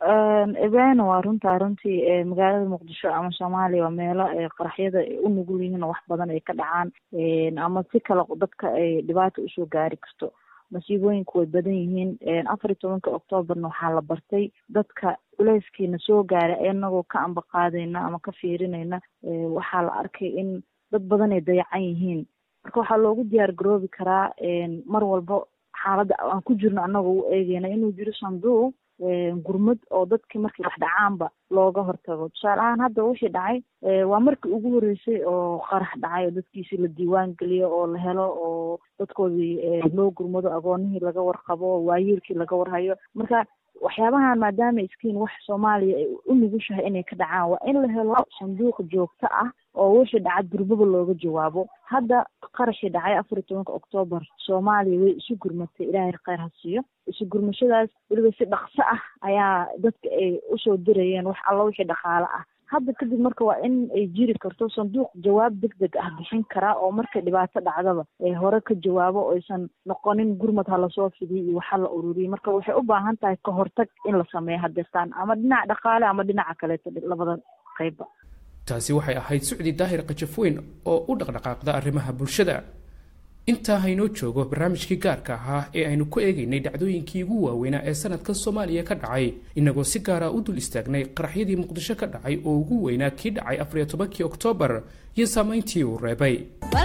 [SPEAKER 12] ebena waa runtaa runtii magaalada muqdisho ama soomaaliya waa meelo qaraxyada ay u nugul yihiin oo wax badan ay ka dhacaan ama si kale dadka ay dhibaata usoo gaari karto masiibooyinku way badan yihiin afar iyo tobanka oktoobarna waxaa la bartay dadka culeyskiina soo gaaray inagoo ka amba qaadayna ama ka fiirinayna waxaa la arkay in dad badan ay dayacan yihiin marka waxaa loogu diyaar garoobi karaa mar walba xaaladda aan ku jirno annagoo u eegeyna inuu jiro sanduuq gurmad oo dadkii markii wax dhacaanba looga hortago tusaale ahaan hadda wixii dhacay waa markii ugu horreysay oo qarax dhacay oo dadkiisii la diiwaan geliyo oo la helo oo dadkoodii loo gurmado agoonihii laga warqabo waayeelkii laga warhayo marka waxyaabahan maadaama iskiin wax soomaaliya ay u nugushahay inay ka dhacaan waa in la helo sanduuq joogto ah oo wixii dhacad gurbaba looga jawaabo hadda qaraxii dhacay afar iyo tobanka oktoobar soomaaliya way isu gurmatay ilaahay kheyr ha siiyo isu gurmashadaas weliba si dhaqso ah ayaa dadka ay usoo dirayeen wax alla wixii dhaqaale ah hadda kadib marka waa in ay jiri karto sanduuq jawaab deg deg ah bixin karaa oo markay dhibaato dhacdaba ay hore ka jawaabo oysan noqonin gurmad ha lasoo fidiyo iyo waxa la ururiyay marka waxay u baahan tahay ka hortag in la sameeyo hadeertaan ama dhinaca dhaqaale ama dhinaca kaleeto labada qeybba
[SPEAKER 5] taasi waxay ahayd sucdi daahir kajafweyn oo u dhaqdhaqaaqda arrimaha bulshada intaa haynoo joogo barnaamijkii gaarka ahaa ee aynu ku eegaynay dhacdooyinkii ugu waaweynaa ee sanadkan soomaaliya ka dhacay inagoo si gaara u dul istaagnay qaraxyadii muqdisho ka dhacay oo ugu weynaa kii dhacay afariyo tobankii oktoobar iyo saamayntii uu reebay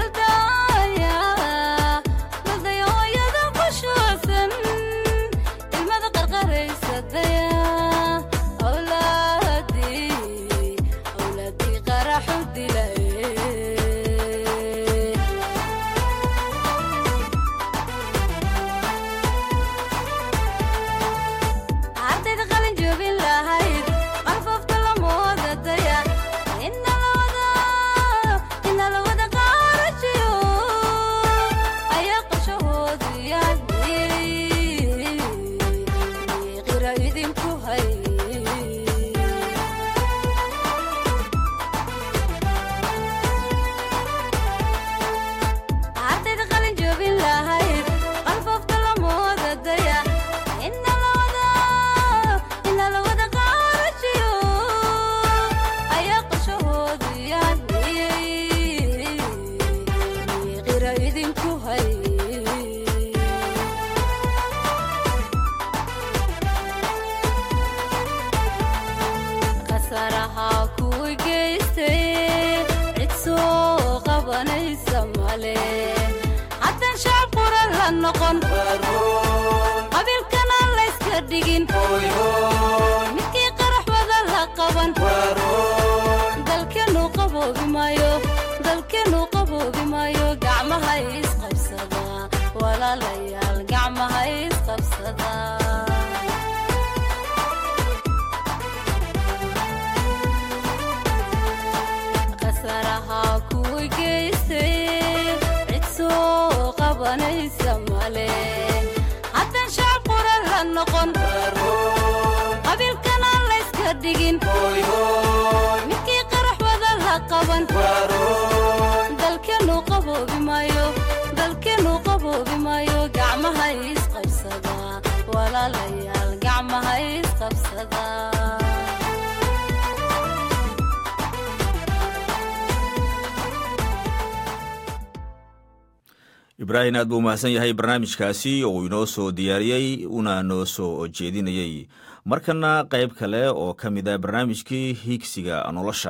[SPEAKER 2] ibraahim aad buu mahadsan yahay barnaamijkaasi oo inoo soo diyaariyey una noo soo jeedinayey markana qayb kale oo ka mid ah barnaamijkii higsiga nolosha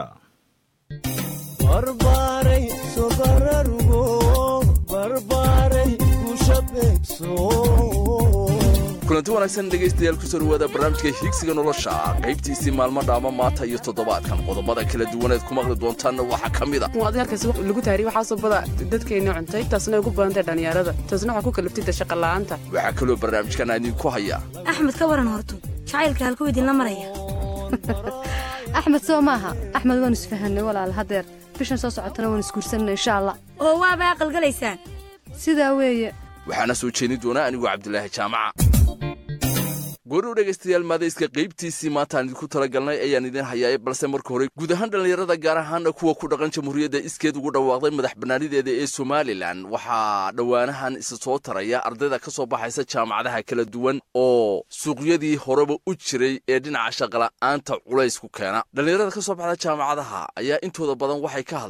[SPEAKER 13] kulanti wanaagsan dhegaystayaal kusoo dhawaada barnaamijka higsiga nolosha qaybtiisii maalmo dhaama maanta iyo toddobaadkan qodobada kala duwaneed ku maqli doontaanna waxaa ka mid a
[SPEAKER 14] halkaas lagu taariy waxaasoo bada dadkeenna cuntay taasna ugu badantay dhallinyarada taasna waxaa ku kaliftay dashaqala'aanta
[SPEAKER 13] waxaa kaloo barnaamijkan aan idinku haya
[SPEAKER 15] axmed ka waran horto jacaylka halkuu idinla maraya
[SPEAKER 16] axmed soo maaha axmed waan isfahanay walaal hadeer bishan soo socotana waan isguursanna insha allah
[SPEAKER 15] oo waaba aqalgalaysaan
[SPEAKER 16] sidaa weeye
[SPEAKER 13] waxaana soo jeedin doonaa anigoo cabdilaahi jaamaca gooruu dhegaystayaal maadayska qaybtiisii maantaan idinku tala galnay ayaan idin hayaay balse marka hore guud ahaan dhallinyarada gaar ahaana kuwa ku dhaqan jamhuuriyadda iskeed ugu dhawaaqday madax bannaanideeda ee somalilan waxaa dhowaanahan isa soo taraya ardayda ka soo baxaysa jaamacadaha kala duwan oo suuqyadii horeba u jiray ee dhinaca shaqala'aanta culays ku keena dhallinyarada ka soo baxda jaamacadaha ayaa intooda badan waxay ka hadlaan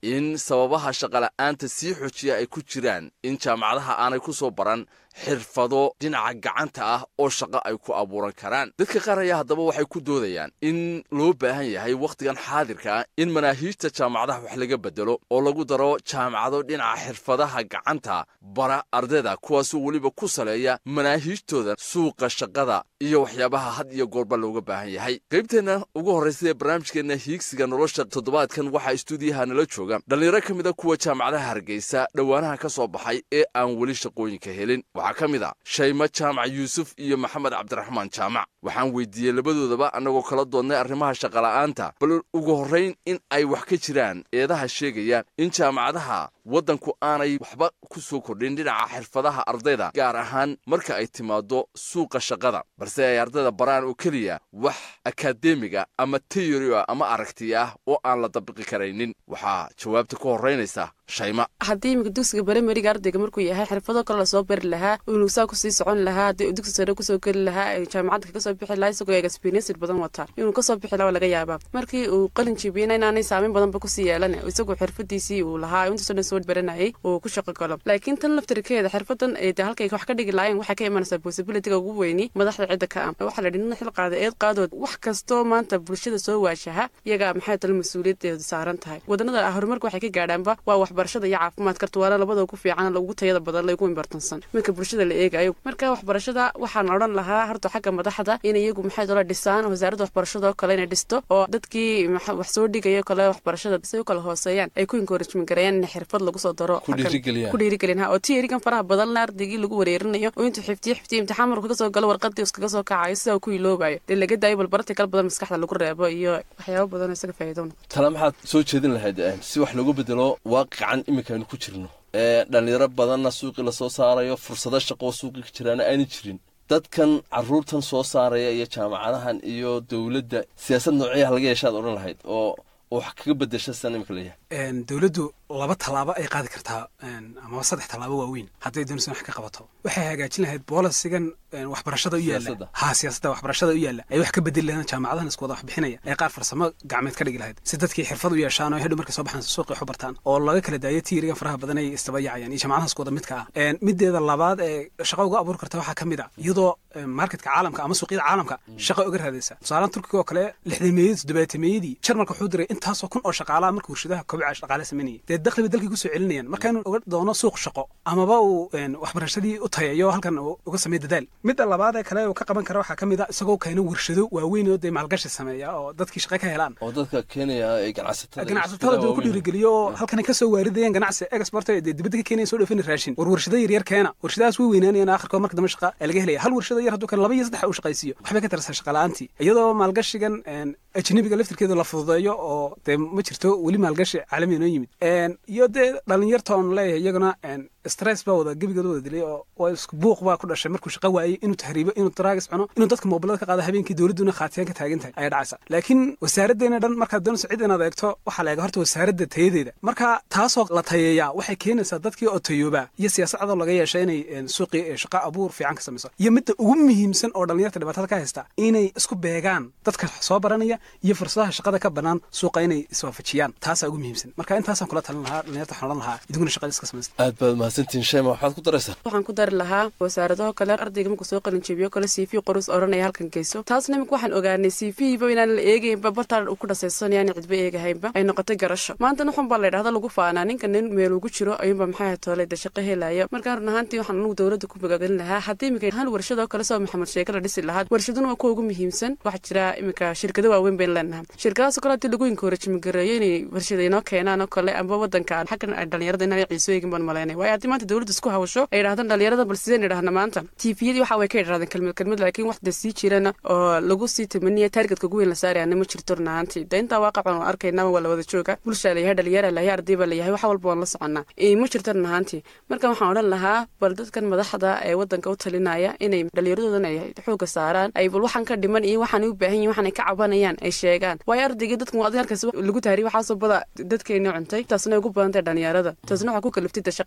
[SPEAKER 13] in sababaha shaqola'aanta sii xojiya ay ku jiraan in jaamacadaha aanay ku soo baran xirfado dhinaca gacanta ah oo shaqo ay ku abuuran karaan dadka qaar ayaa haddaba waxay ku doodayaan in loo baahan yahay wakhtigan xaadirka ah in manaahiijta jaamacadaha wax laga bedelo oo lagu daro jaamacado dhinaca xirfadaha gacanta bara ardayda kuwaasoo weliba ku saleeya manaahiijtooda suuqa shaqada iyo waxyaabaha had iyo goorba looga baahan yahay qaybteenna ugu horraysa ee barnaamijkeenna hiigsiga nolosha toddobaadkan waxaa istuudiyaha nala jooga dhallinyaro ka mid a kuwa jaamacadaha hargeysa dhowaanaha ka soo baxay ee aan weli shaqooyinka helin waxaa ka mid a shaymo jaamac yuusuf iyo maxamed cabdiraxmaan jaamac waxaan weydiiyey labadoodaba annagoo kala doodnay arrimaha shaqola'aanta bal ugu horrayn in ay wax ka jiraan eedaha sheegaya in jaamacadaha waddanku aanay waxba ku soo kordhin dhinaca xirfadaha ardayda gaar ahaan marka ay timaaddo suuqa shaqada balse ay ardayda baraan oo keliya wax akaademiga ama teyori ah ama aragti ah oo aan la dabiqi karaynin waxaa jawaabta ka horraynaysa shayma
[SPEAKER 14] haddii iminka dugsiga barimariga ardayga markuu yahay xirfado kale lasoo bari lahaa inuu saa kusii socon lahaa haddii uu dugsi sare kusoo geli lahaa jaamacadda kaga soo bixi lahaa isagoo experiences badan wataa inuu kasoo bixi lahaa waa laga yaabaa markii uu qalin jibiyena inaanay saameyn badanba kusii yeelan isagoo xirfadiisii uu lahaa intaasoo dhan soo baranayay uu ku shaqo galo laakiin tan laftirkeeda xirfadan ee de halkay wax ka dhigi laayeen waxay ka imanaysaa possibilityga ugu weyni madaxda cidda ka ah waxaa la yidhi nin xil qaada eed qaadood wax kastoo maanta bulshada soo waashaha iyagaa maxay tala mas-uuliyadeedu saaran tahay wadanada horumarka waxay ka gaadhaanba waa waxbarashada iyo caafimaadka tuwaala labada ugu fiican ugu tayada badan lagu imbartansan marka bulshada la eegayo marka waxbarashada waxaan odhan lahaa horta xagga madaxda in iyagu maxay tala dhisaan wasaaradda waxbarashada oo kale inay dhisto oo dadkii wax soo dhigayo kale waxbarashada say u kala hooseeyaan ay ku encouragement gareeyaan in xirfad lagu soo daro ku dhiirigelin ha oo tierigan faraha badanna ardaygii lagu wareerinayo oo intuu xiftiyo xiftiyo imtixaan markuu kaga soo galo warqadii iskaga soo kacayo sidaa ku iloobayo dee laga daayo balbarati kala badan maskaxda lagu reebo iyo waxyaabo badan oo isaga faa'iido noqoto
[SPEAKER 13] tala maxaad soo jeedin lahayd si wax loogu bedelo waaqican iminkaaynu ku jirno ee dhallinyaro badanna suuqii lasoo saarayo fursado shaqoo suuqii ka jiraana aanay jirin dadkan caruurtan soo saaraya iyo jaamacadahan iyo dowladda siyaasad noocyaha laga yeeshaad odhan lahayd oo wax kaga bedesha sidan imika leeyahay
[SPEAKER 17] dowladdu laba tallaabo ay qaadi kartaa amaba saddex tallaabo waaweyn hadday doonaysa wax ka qabato waxay hagaajin lahayd boolisigan waxbarashada u yaalla ha siyaasadda waxbarashada u yaalla ay wax ka bedeli lahayn jaamacadahan isku wada wax bixinaya ay qaar farsamo gacmeed ka dhigi lahayd si dadkii xirfad u yeeshaan oo hadhow markay soo baxaan suuqii wax u bartaan oo laga kala daayo tiirigan faraha badan ay istabayacayaan iyo jaamacadaha isku wada midka ah mideeda labaad ee shaqa uga abuuri karta waxaa ka mid a iyadoo marketka caalamka ama suuqyada caalamka shaqa uga raadaysa tusaalahan turkiga oo kale lixdameeyadii toddobaatameyadii jarmalka wuxuu diray intaasoo kun oo shaqaalaha marka warshadaha kobca shaqaale sameynayay dee dakhliba dalkii kusoo celinayaan marka inuu uga doono suuq shaqo amaba uu waxbarashadii u tayayo halkan uga sameeyo dadaal midda labaad ee kale uu ka qaban kara waxaa ka mid a isagoo keeno warshado waaweyn oo dee maalgashi sameeya oo dadkii shaqo ka helaan
[SPEAKER 13] oo dadka keenaya ee ganacsatada
[SPEAKER 17] ganacsatada dee ku dhiirigeliyo oo halkan kasoo waaridayaan ganacsi export dee dibadda ka keenaya soo dhoofin raashin war warshado yaryar keena warshadahaas way weynaanayaan aakhirkood marka dambe shaqa ee laga helaya hal warshado yar hadduu kan laba iyo saddex uu shaqaysiiyo waxbay ka tarasa shaqa la'aantii iyadoo maalgashigan ajnabiga laftirkeeda la fududeeyo oo dee ma jirto weli maalgashi caalamiya noo yimid iyo dee dhalinyarta oon leeyahay iyaguna stress baa wada gebigooda wada dilay oo isku buuq baa ku dhashay markuu shaqo waayey inuu tahriibo inuu daraagis cuno inuu dadka moobilada ka qaado habeenkii dowladduna khaatiyaan ka taagan tahay ayaa dhacaysa laakiin wasaaraddeena dhan markaad doonayso cid inaad eegto waxaa la eega horta wasaaradda tayadeeda marka taasoo la tayeeyaa waxay keenaysaa dadkii oo tayoobaa iyo siyaasadadoo laga yeesha inay suuqii shaqo abuur fiican ka samayso iyo midda ugu muhiimsan oo dhalinyarta dhibaatada ka haysta inay isku beegaan dadka soo baranaya iyo fursadaha shaqada ka bannaan suuqa inay iswaafajiyaan taasaa ugu muhiimsan marka intaasaan kula talin lahaa dhalinyarta waxaan odhan lahaa idiguna shaqada iska samaysta
[SPEAKER 13] aad baad mahadsantihin shayma waxaad ku daraysaa
[SPEAKER 14] waxaan ku dari lahaa wasaaradaho kale ardayga markuu soo qalin jebiyo kale cv qorus odhanaya halkan geyso taasna imika waxaan ogaanay cv-ba inaan la eegaynba bartaan uu ku dhasaysanaya aan cidba eegahaynba ay noqotay garasho maantana waxun baa la yidhahda lagu faanaa ninka nin meel ugu jiro ayuunba maxay toole de shaqo helaya markaan run ahaantii waxaan anugu dowladda ku magagelin lahaa haddii imika hal warshadoo kale soo maxamed sheeke la dhisi lahaa warshaduna waa kuwa ugu muhiimsan waxaa jira imika shirkado waaweyn bayn leenahay shirkadahaas kale haddii lagu inkoorajimigareeyo inay warshada inoo keenaan oo kale amba wadanka xaggan ay dhalinyarada inaan ciiso eegin baan malaynay waayo haddii maanta dowladda isku hawsho ay yidhahdaan dhalinyarada bal sideen idhahna maanta tviyadii waxa way ka idhahdeen kelmad kelmad laakiin wax de sii jirana oo lagu sii tamaniya taargetka ugu weyn la saarayana ma jirto run ahaantii de intaa waaqacan oo arkaynaba waa la wada jooga bulshaa layahay dhalinyara layahay arday baa layahay wax walba waan la soconnaa ma jirto run ahaantii marka waxaan odhan lahaa bal dadkan madaxda ee wadanka u talinaya inay dhalinyaradoodan ay xooga saaraan ay bal waxaan ka dhiman iyo waxaan u baahan yihin waxaan ay ka cabanayaan ay sheegaan waayo ardaygii dadkan waa halkaas lagu taariy waxaasoo bada dadkeeni cuntay taasna ugu badantay dhalinyarada taasna waxaa ku kaliftay de shaqa la-aanta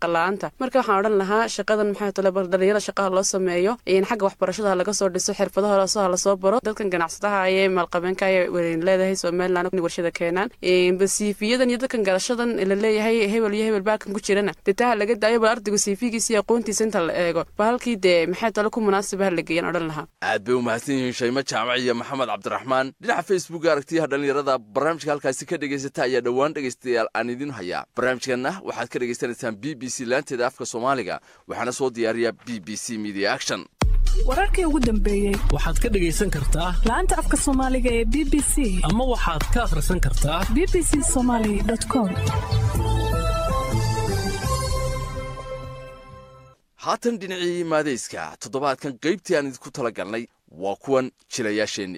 [SPEAKER 14] tahay marka waxaan odhan lahaa shaqadan maxay tole dhalinyarada shaqaha loo sameeyo xagga waxbarashada laga soo dhiso xirfadaha hoosaha lasoo baro dadkan ganacsadaha ayee maalqabeenka ayay leedahay somaliland warshada keenaan siifiyadan iyo dadkan garashadan la leeyahay hebel iyo hebel baakan ku jirana dee taha laga daayo bal ardaygu siifigiisa iyo aqoontiisa inta la eego ba halkii dee maxay tole ku munaasibaha la geeyaan odhan lahaa
[SPEAKER 13] aad bay u mahadsan yihiin shaymo jaamac iyo maxamed cabdiraxmaan dhinaca facebook aragtiyaha dhallinyarada barnaamijka halkaasi ka dhegaysata ayaa dhowaan dhegaystayaal aan idin hayaa barnaamijkanna waxaad ka dhegaysanaysaan b b c laanteeda afka soomaaliga waxaana soo diyaariya b b c media action
[SPEAKER 18] wararkii ugu dambeeyey
[SPEAKER 19] waxaad ka dhegaysan kartaa
[SPEAKER 18] laanta afka soomaaliga ee b b c
[SPEAKER 19] ama waxaad ka akhrisan kartaa
[SPEAKER 18] b b c somaly com
[SPEAKER 13] haatan dhinacii maadayska toddobaadkan qaybtii aan idinku tala galnay waa kuwan jilayaasheenni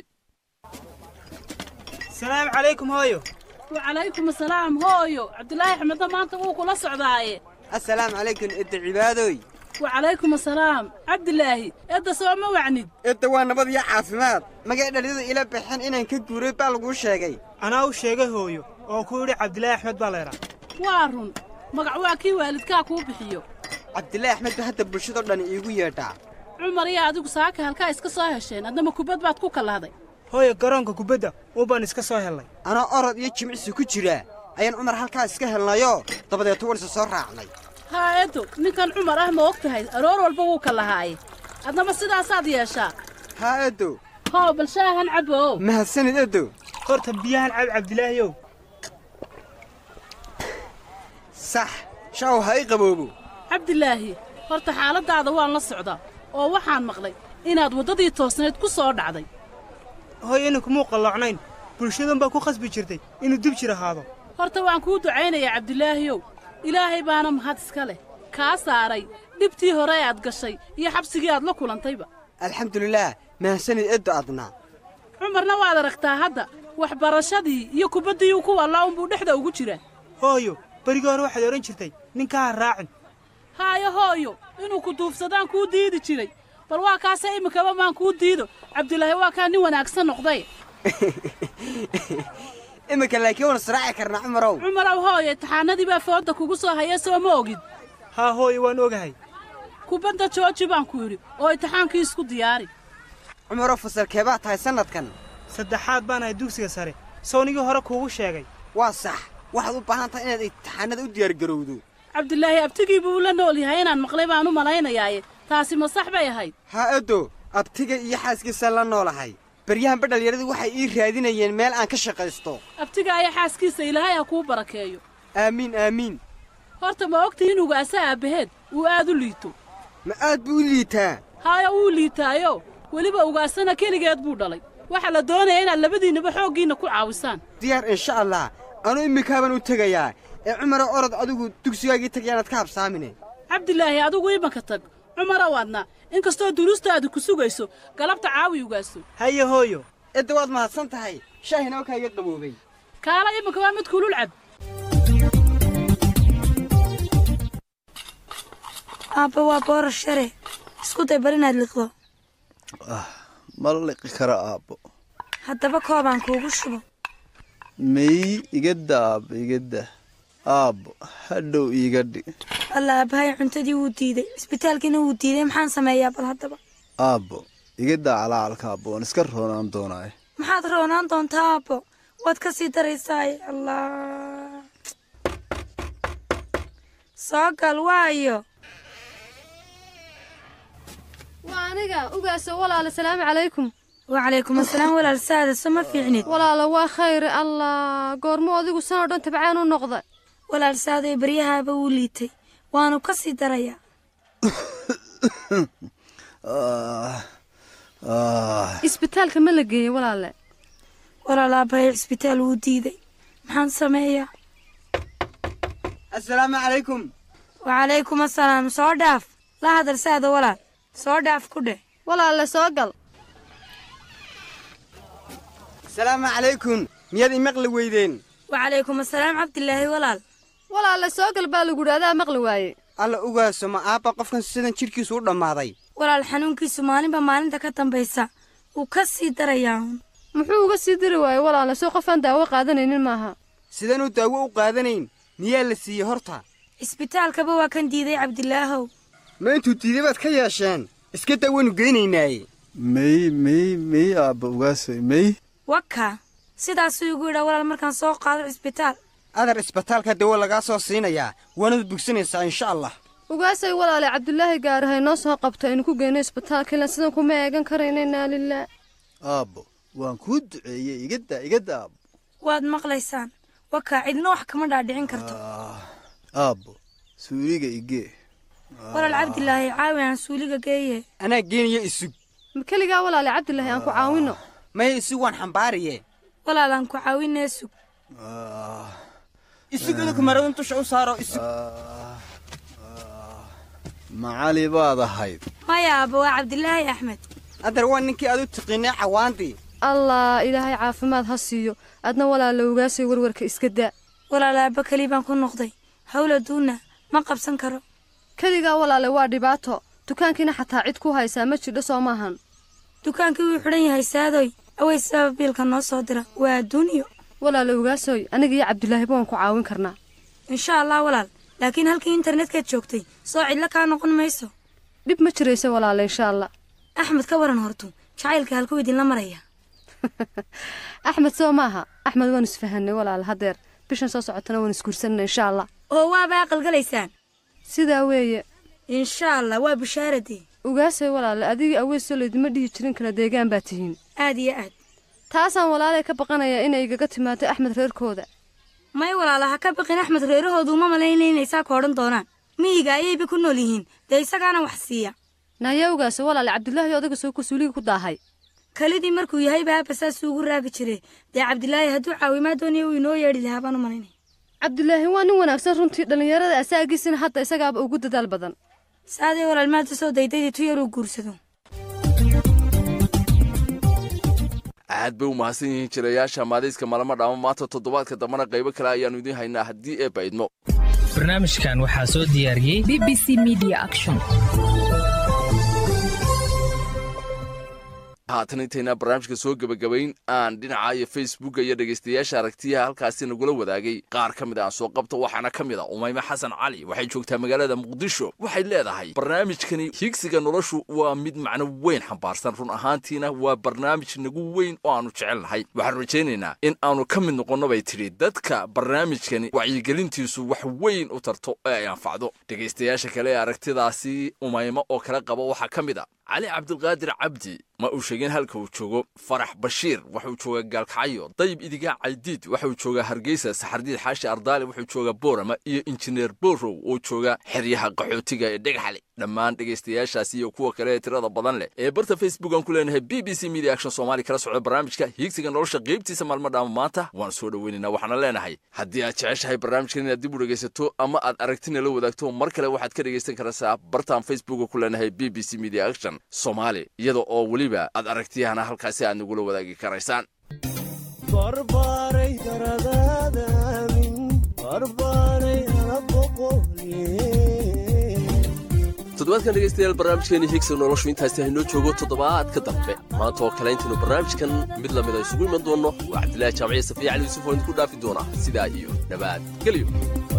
[SPEAKER 20] salaamu calaykum hooyo
[SPEAKER 21] wacalaykum asalaam hooyo cabdulaahi axmedna maanta wuu kula socdaaye
[SPEAKER 20] assalaamu calaykum edda cibaadooy
[SPEAKER 21] wacalaykum asalaam cabdilaahi edda soo ma wacnid
[SPEAKER 20] edda waa nabad iyo caafimaad magay dhaliyadu ila baxeen inaan ka guuray baa laguu sheegay anaa u sheegay hooyo oo ku yidhi cabdilaahi axmed baa laydhaa
[SPEAKER 21] waa run magac waa kii waalidkaa kuu bixiyo
[SPEAKER 20] cabdilaahi axmed ba hadda bulshadoo dhan iigu yeedhaa
[SPEAKER 21] cumar iyo adigu saaka halkaa iska soo hesheen addama kubad baad ku kallahday
[SPEAKER 20] hooyo garoonka kubadda uubaan iska soo hellay anoo orod iyo jimicsi ku jira ayaan cumar halkaa iska helnayoo dabadeeto waan isa soo raacnay
[SPEAKER 21] haa eddo ninkan cumar ah ma og tahay aroor walba wuu ka lahaaye adnama sidaasaad yeeshaa
[SPEAKER 20] haa eddo
[SPEAKER 21] hoo bal shaahan cabbo
[SPEAKER 20] mahadsanid eddo horta biyahan cab cabdilaahiyow sax shaaw ha i qaboobo
[SPEAKER 21] cabdilaahi horta xaaladdaada waan la socdaa oo waxaan maqlay inaad waddadii toosnayd ku soo dhacday
[SPEAKER 20] hooy inankumuu qalloocnayn bulshadan baa ku khasbi jirtay inuu dib jir ahaado
[SPEAKER 21] horta waan kuu ducaynayaa cabdilaahiyow ilaahay baana mahad iska leh kaa saaray dhibtii hore ee aad gashay iyo xabsigii aad la kulantayba
[SPEAKER 20] alxamdulilaah mahadsanid eddo adna
[SPEAKER 21] cumarna waad aragtaa hadda waxbarashadii iyo kubaddii ku wallaa unbuu dhexda ugu jiraa
[SPEAKER 20] hooyo berigii hore waxaad odhan jirtay ninkaa ha raacin
[SPEAKER 21] haayo hooyo inuu ku duufsadaan kuu diidi jiray bal waa kaase iminkaba maan kuu diido cabdilaahi waa kaa nin wanaagsan noqday
[SPEAKER 20] iminka laakiin waan israaci karnaa cumarow
[SPEAKER 21] cumarow hooyo imtixaanadii baa foodda kugu soo haya soo ma ogid
[SPEAKER 20] haa hooyo waan ogahay
[SPEAKER 21] kubadda jooji baan ku yidhi oo imtixaankii isku diyaari
[SPEAKER 20] cumarow fasalkee baa tahay sannadkan saddexaad baan ahay dugsiga sare sownigii hore kuugu sheegay waa sax waxaad u baahan tahay inaad imtixaanada u diyaargarowdo
[SPEAKER 21] cabdilaahi abtigii buu la nool yahay inaan maqlay baan u malaynayaaye taasi ma sax bay ahayd
[SPEAKER 20] haa eddo abtiga iyo xaaskiisa la noolahay baryahanba dhallinyaradu waxay ii raadinayeen meel aan ka shaqaysto
[SPEAKER 21] abtiga ayaa xaaskiisa ilaahay ha kuu barakeeyo
[SPEAKER 20] aamiin aamiin
[SPEAKER 21] horta ma ogtihi in ugaasa aabbaheed uu aad u liito
[SPEAKER 20] ma aad buu u liitaa
[SPEAKER 21] haaya wuu liitaayo weliba ugaasana keligeed buu dhalay waxaa la doonaya inaad labadiinnaba xooggiinna ku caawisaan
[SPEAKER 20] diyaar insha allah anuu iminkaabaan u tegayaa ee cumaro orod adigu dugsigaagii tagayaanaad ka habsaamine
[SPEAKER 21] cabdilaahi adigu imanka tag cumarow adna in kastoo duruustaadu ku sugayso galabta caawi ugaaso
[SPEAKER 20] haye hooyo edda waad mahadsan tahay shaahina wakaa iga qaboobay
[SPEAKER 21] kaala imanka waa mid kulul cab
[SPEAKER 15] aabba waa boorar share isku day bar inaad liqdo
[SPEAKER 22] ma liqi kara aabbo
[SPEAKER 15] haddaba koobaan kuugu shubo
[SPEAKER 22] may igada aabbo igada aabbo hadhow iiga dhig
[SPEAKER 15] alla aabbahay cuntadii wuu diiday isbitaalkiina wuu diiday maxaan sameeyaa bal haddaba
[SPEAKER 22] aabbo igadaa calacalka aabbo waan iska roonaan doonaaye
[SPEAKER 15] maxaad roonaan doontaa aabbo waad ka sii daraysaaye allah soo gal waayo
[SPEAKER 16] waa aniga ugaaso walaala salaamu calaykum
[SPEAKER 15] wacalaykum asalaam walaal saada soma fiicnid
[SPEAKER 16] walaala waa khayre allah goormo adigu sanoo dhan tabcaan u noqda
[SPEAKER 15] walaal saaday baryahaaba wuu liitay waanu ka sii darayaa
[SPEAKER 16] isbitaalka ma la geeyey walaale
[SPEAKER 15] walaal aabbahay cisbitaal wuu diiday maxaan sameeyaa
[SPEAKER 20] assalaamu calaykum
[SPEAKER 15] wacalaykum asalaam soo dhaaf la hadal saada walaal soo dhaaf ku dheh
[SPEAKER 16] walaalle soo gal
[SPEAKER 20] asalaamu calaykum miyaad imaqli weydeen
[SPEAKER 15] wacalaykum asalaam cabdilaahi walaal
[SPEAKER 16] walaalle soo gal baa lagu idhahdaa maqli waaye
[SPEAKER 20] alla ugaaso ma aabba qofkan sidan jidhkiisu u dhammaaday
[SPEAKER 15] walaal xanuunkiisu maalinba maalinta ka dambaysa wuu ka sii darayaa uun
[SPEAKER 16] muxuu uga sii dari waaye walaalle soo qofaan daawo qaadanaynin maaha
[SPEAKER 20] sidanuu daawo u qaadanayn miyaa la siiyey horta
[SPEAKER 15] cisbitaalkaba waa kan diiday cabdilaahow
[SPEAKER 20] ma intuu diiday baad ka yeesheen iska daa waynu geynaynaaye
[SPEAKER 22] mey mey mey aabba ugaasoy mey
[SPEAKER 15] waka sidaasuu igu yidhaa walaal markaan soo qaado cisbitaal
[SPEAKER 20] adar isbitaalka dawo lagaa soo siinayaa waanad bogsanaysaa insha allah
[SPEAKER 16] ugaasay walaale cabdulaahi gaarahay noo soo qabto aynu ku geyno isbitaalka ilaan sidan kuma eegan karayna inaa lilah
[SPEAKER 22] aabbo waan kuu duceeyey igadaa igada aabbo
[SPEAKER 15] waad maqlaysaan wakaa cidna wax kama dhaadhicin karto
[SPEAKER 22] aabbo suuliga igee
[SPEAKER 15] walaal cabdilaahi caawi aan suuliga geeye
[SPEAKER 20] anaa geenaya isug
[SPEAKER 16] ma keligaa walaale cabdilaahi aan ku caawino
[SPEAKER 20] maya isug waan xambaariye
[SPEAKER 15] walaal aan ku caawinee sug
[SPEAKER 20] isug idinku maradun dusha u saaro isug
[SPEAKER 22] macali baad ahayd
[SPEAKER 15] maya aabba waa cabdilaahi axmed
[SPEAKER 20] adar waa ninkii aad u tiqiinay cawaandii
[SPEAKER 16] allah ilaahay caafimaad ha siiyo adna walaala ugaasay warwarka iska daa
[SPEAKER 15] walaal aabba keli baan ku noqday hawla duuna ma qabsan karo
[SPEAKER 16] keligaa walaale waa dhibaato dukaankiina xataa cid ku haysaa ma jirdho soo maahan
[SPEAKER 15] dukaankii wuu xidhan yahay saadoy awey sabab biilka noo soo dira waa adduuniyo
[SPEAKER 16] walaale ugaasoy aniga iyo cabdilaahiba waan ku caawin karnaa
[SPEAKER 15] insha allah walaal laakiin halkii internetka joogtay soo cidlo kaa noqon mayso
[SPEAKER 16] dhib ma jiraysa walaale insha allah
[SPEAKER 15] axmed ka waran hortu jacaylka halkuu idinla maraya
[SPEAKER 16] axmed soo maaha axmed waan isfahanay walaale haddeer bishan soo socotana waan isguursanana insha allah
[SPEAKER 15] oo waaba aqalgalaysaan
[SPEAKER 16] sidaa weeye
[SPEAKER 15] insha allah waa bushaaradii
[SPEAKER 16] ugaasay walaale adigii aweysoo laydima dhihi jirin kala deegaan baa tihiin
[SPEAKER 15] aad iyo aad
[SPEAKER 16] taasaan walaalay ka baqanayaa inay igaga timaado axmed reerkooda
[SPEAKER 15] may walaala ha ka baqin axmed reerahoodu uma malayna inay saa ka odhan doonaan miyiga ayayba ku nool yihiin dee isagaana wax siiya
[SPEAKER 16] naayaa ogaase walaale cabdilaahi odaga soo kusuuliga ku daahay
[SPEAKER 15] kelidii markuu yahay baaba saasuu ugu raagi jiray dee cabdilaahi hadduu caawimaad doonaya uu inoo yeedhi lahaa baan u malaynay
[SPEAKER 16] cabdilaahi waa nin wanaagsan runtii dhallinyarada asaagiisina hadda isagaaba ugu dadaal badan
[SPEAKER 15] saadee walaal maanta soo daydaydii tu yaruu guursado
[SPEAKER 13] aad bay u mahadsan yihiin jirayaasha maadayska malama dhaamo maanta toddobaadka dambana qaybo kale ayaannu idiin haynaa haddii ee baydmo
[SPEAKER 1] barnaamijkan waxaa soo diyaariyey
[SPEAKER 4] b b c media action
[SPEAKER 13] haatan intaynaa barnaamijka soo gebagabayn aan dhinaca iyo facebooka iyo dhegaystayaasha aragtiyaha halkaasi nagula wadaagay qaar ka mid a aan soo qabto waxaana ka mid a umayme xasan cali waxay joogtaa magaalada muqdisho waxay leedahay barnaamijkani higsiga noloshu waa mid macno weyn xambaarsan run ahaantiina waa barnaamij nagu weyn oo aanu jecelnahay waxaan rajaynaynaa in aanu ka mid noqonno bay tidhi dadka barnaamijkani wacyigelintiisu wax weyn u tarto ee ay anfacdo dhegaystayaasha kale ee aragtidaasi umaymo oo kala qaba waxaa ka mid a cali cabdilqaadir cabdi ma uu sheegin halka uu joogo farax bashiir waxuu joogaa gaalkacyo dayib idigaa caydiid waxuu joogaa hargeysa saxardiid xaashi ardaali wuxuu joogaa boorama iyo injineer borow oo jooga xeryaha qaxootiga ee dhegxale dhammaan dhegaystayaashaasi iyo kuwa kale ee tirada badan leh ee barta facebook aan ku leenahay b b c media action soomaali kala socda barnaamijka hiigsiga nolosha qaybtiisa maalmo dhaama maanta waan soo dhoweynaynaa waxaana leenahay haddii aad jeceshahay barnaamijkan inaad dib u dhegaysato ama aad aragtina la wadaagto mar kale waxaad ka dhegaysan karaysaa bartaan facebooka ku leenahay b b c media action soomaali iyada oo weliba aad aragtiyahana halkaasi aad nagula wadaagi karaysaan toddobaadkan dhegaystayaal barnaamijkeeni higsiga noloshu intaasi haynoo joogo toddobaadka dambe maanta oo kale intaynu barnaamijkan mid lamida isugu iman doonno waa cabdilaahi jaamaciya safiya cali yuusuf oo idinku dhaafi doona sidaa iyo dhabaad geliyo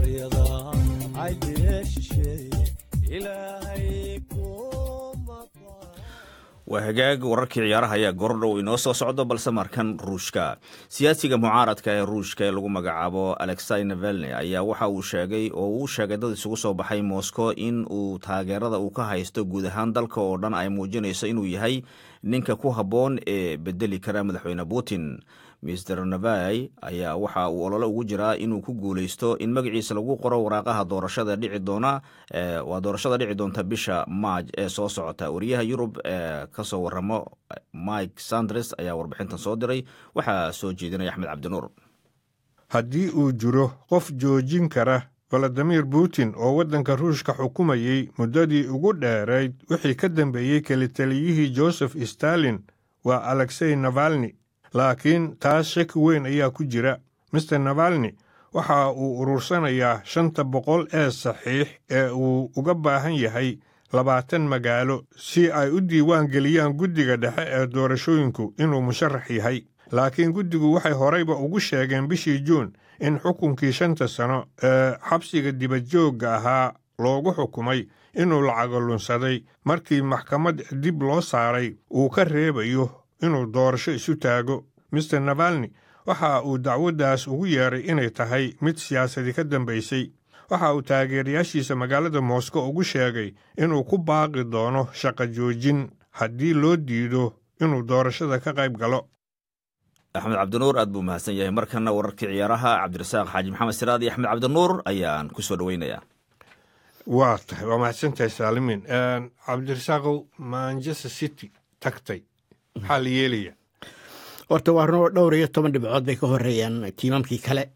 [SPEAKER 2] waa hagaag wararkii ciyaaraha ayaa goordhow inoo soo socdo balse markan ruushka siyaasiga mucaaradka ee ruushka ee lagu magacaabo alexei navalni ayaa waxa uu sheegay oo uu sheegay dad isugu soo baxay moscow in uu taageerada uu ka haysto guud ahaan dalka oo dhan ay muujinayso inuu yahay ninka ku habboon ee bedeli kara madaxweyne putin mister navai ayaa waxa uu olole ugu jiraa inuu ku guuleysto in magaciisa lagu qoro waraaqaha doorashada dhici doona waa doorashada dhici doonta bisha maaj ee soo socota wariyaha yurub ee kasoo waramo mike sandres ayaa warbixintan soo diray waxaa soo jeedinaya axmed cabdinuur
[SPEAKER 23] haddii uu jiro qof joojin kara valadimir putin oo waddanka ruushka xukumayey muddadii ugu dheerayd wixii ka dambeeyey kelitaliyihii joseph stalin waa alexey navalni laakiin taas shaki weyn ayaa ku jira mister navalni waxa uu urursanayaa shanta boqol ee saxiix ee uu uga baahan yahay labaatan magaalo si ay u diiwaan geliyaan guddiga dhexe ee doorashooyinku inuu musharax yahay laakiin guddigu waxay horeyba ugu sheegeen bishii juun in xukunkii shanta sano ee xabsiga dibadjoogga ahaa loogu xukumay inuu lacago lunsaday markii maxkamad dib loo saaray uu ka reebayo inuu doorasho isu taago mister navalni waxa uu dacwaddaas ugu yeeray inay tahay mid siyaasadi ka dambaysay waxa uu taageerayaashiisa magaalada moscow ugu sheegay inuu ku baaqi doono shaqo joojin haddii loo diido inuu doorashada ka qayb galo
[SPEAKER 2] axmed cabdinuur aad buu mahadsan yahay markana wararkii ciyaaraha cabdirasaaq xaaji maxamed siraad iyo axmed cabdinuur ayaan ku soo dhoweynayaa
[SPEAKER 23] waa tahay waa mahadsantahay saalimiin cabdirasaaqow manchester city tagtay maxaa la yeelaya
[SPEAKER 3] horta waa runoo dhowr iyo toban dhibcood bay ka horeeyaan tiimamkii kale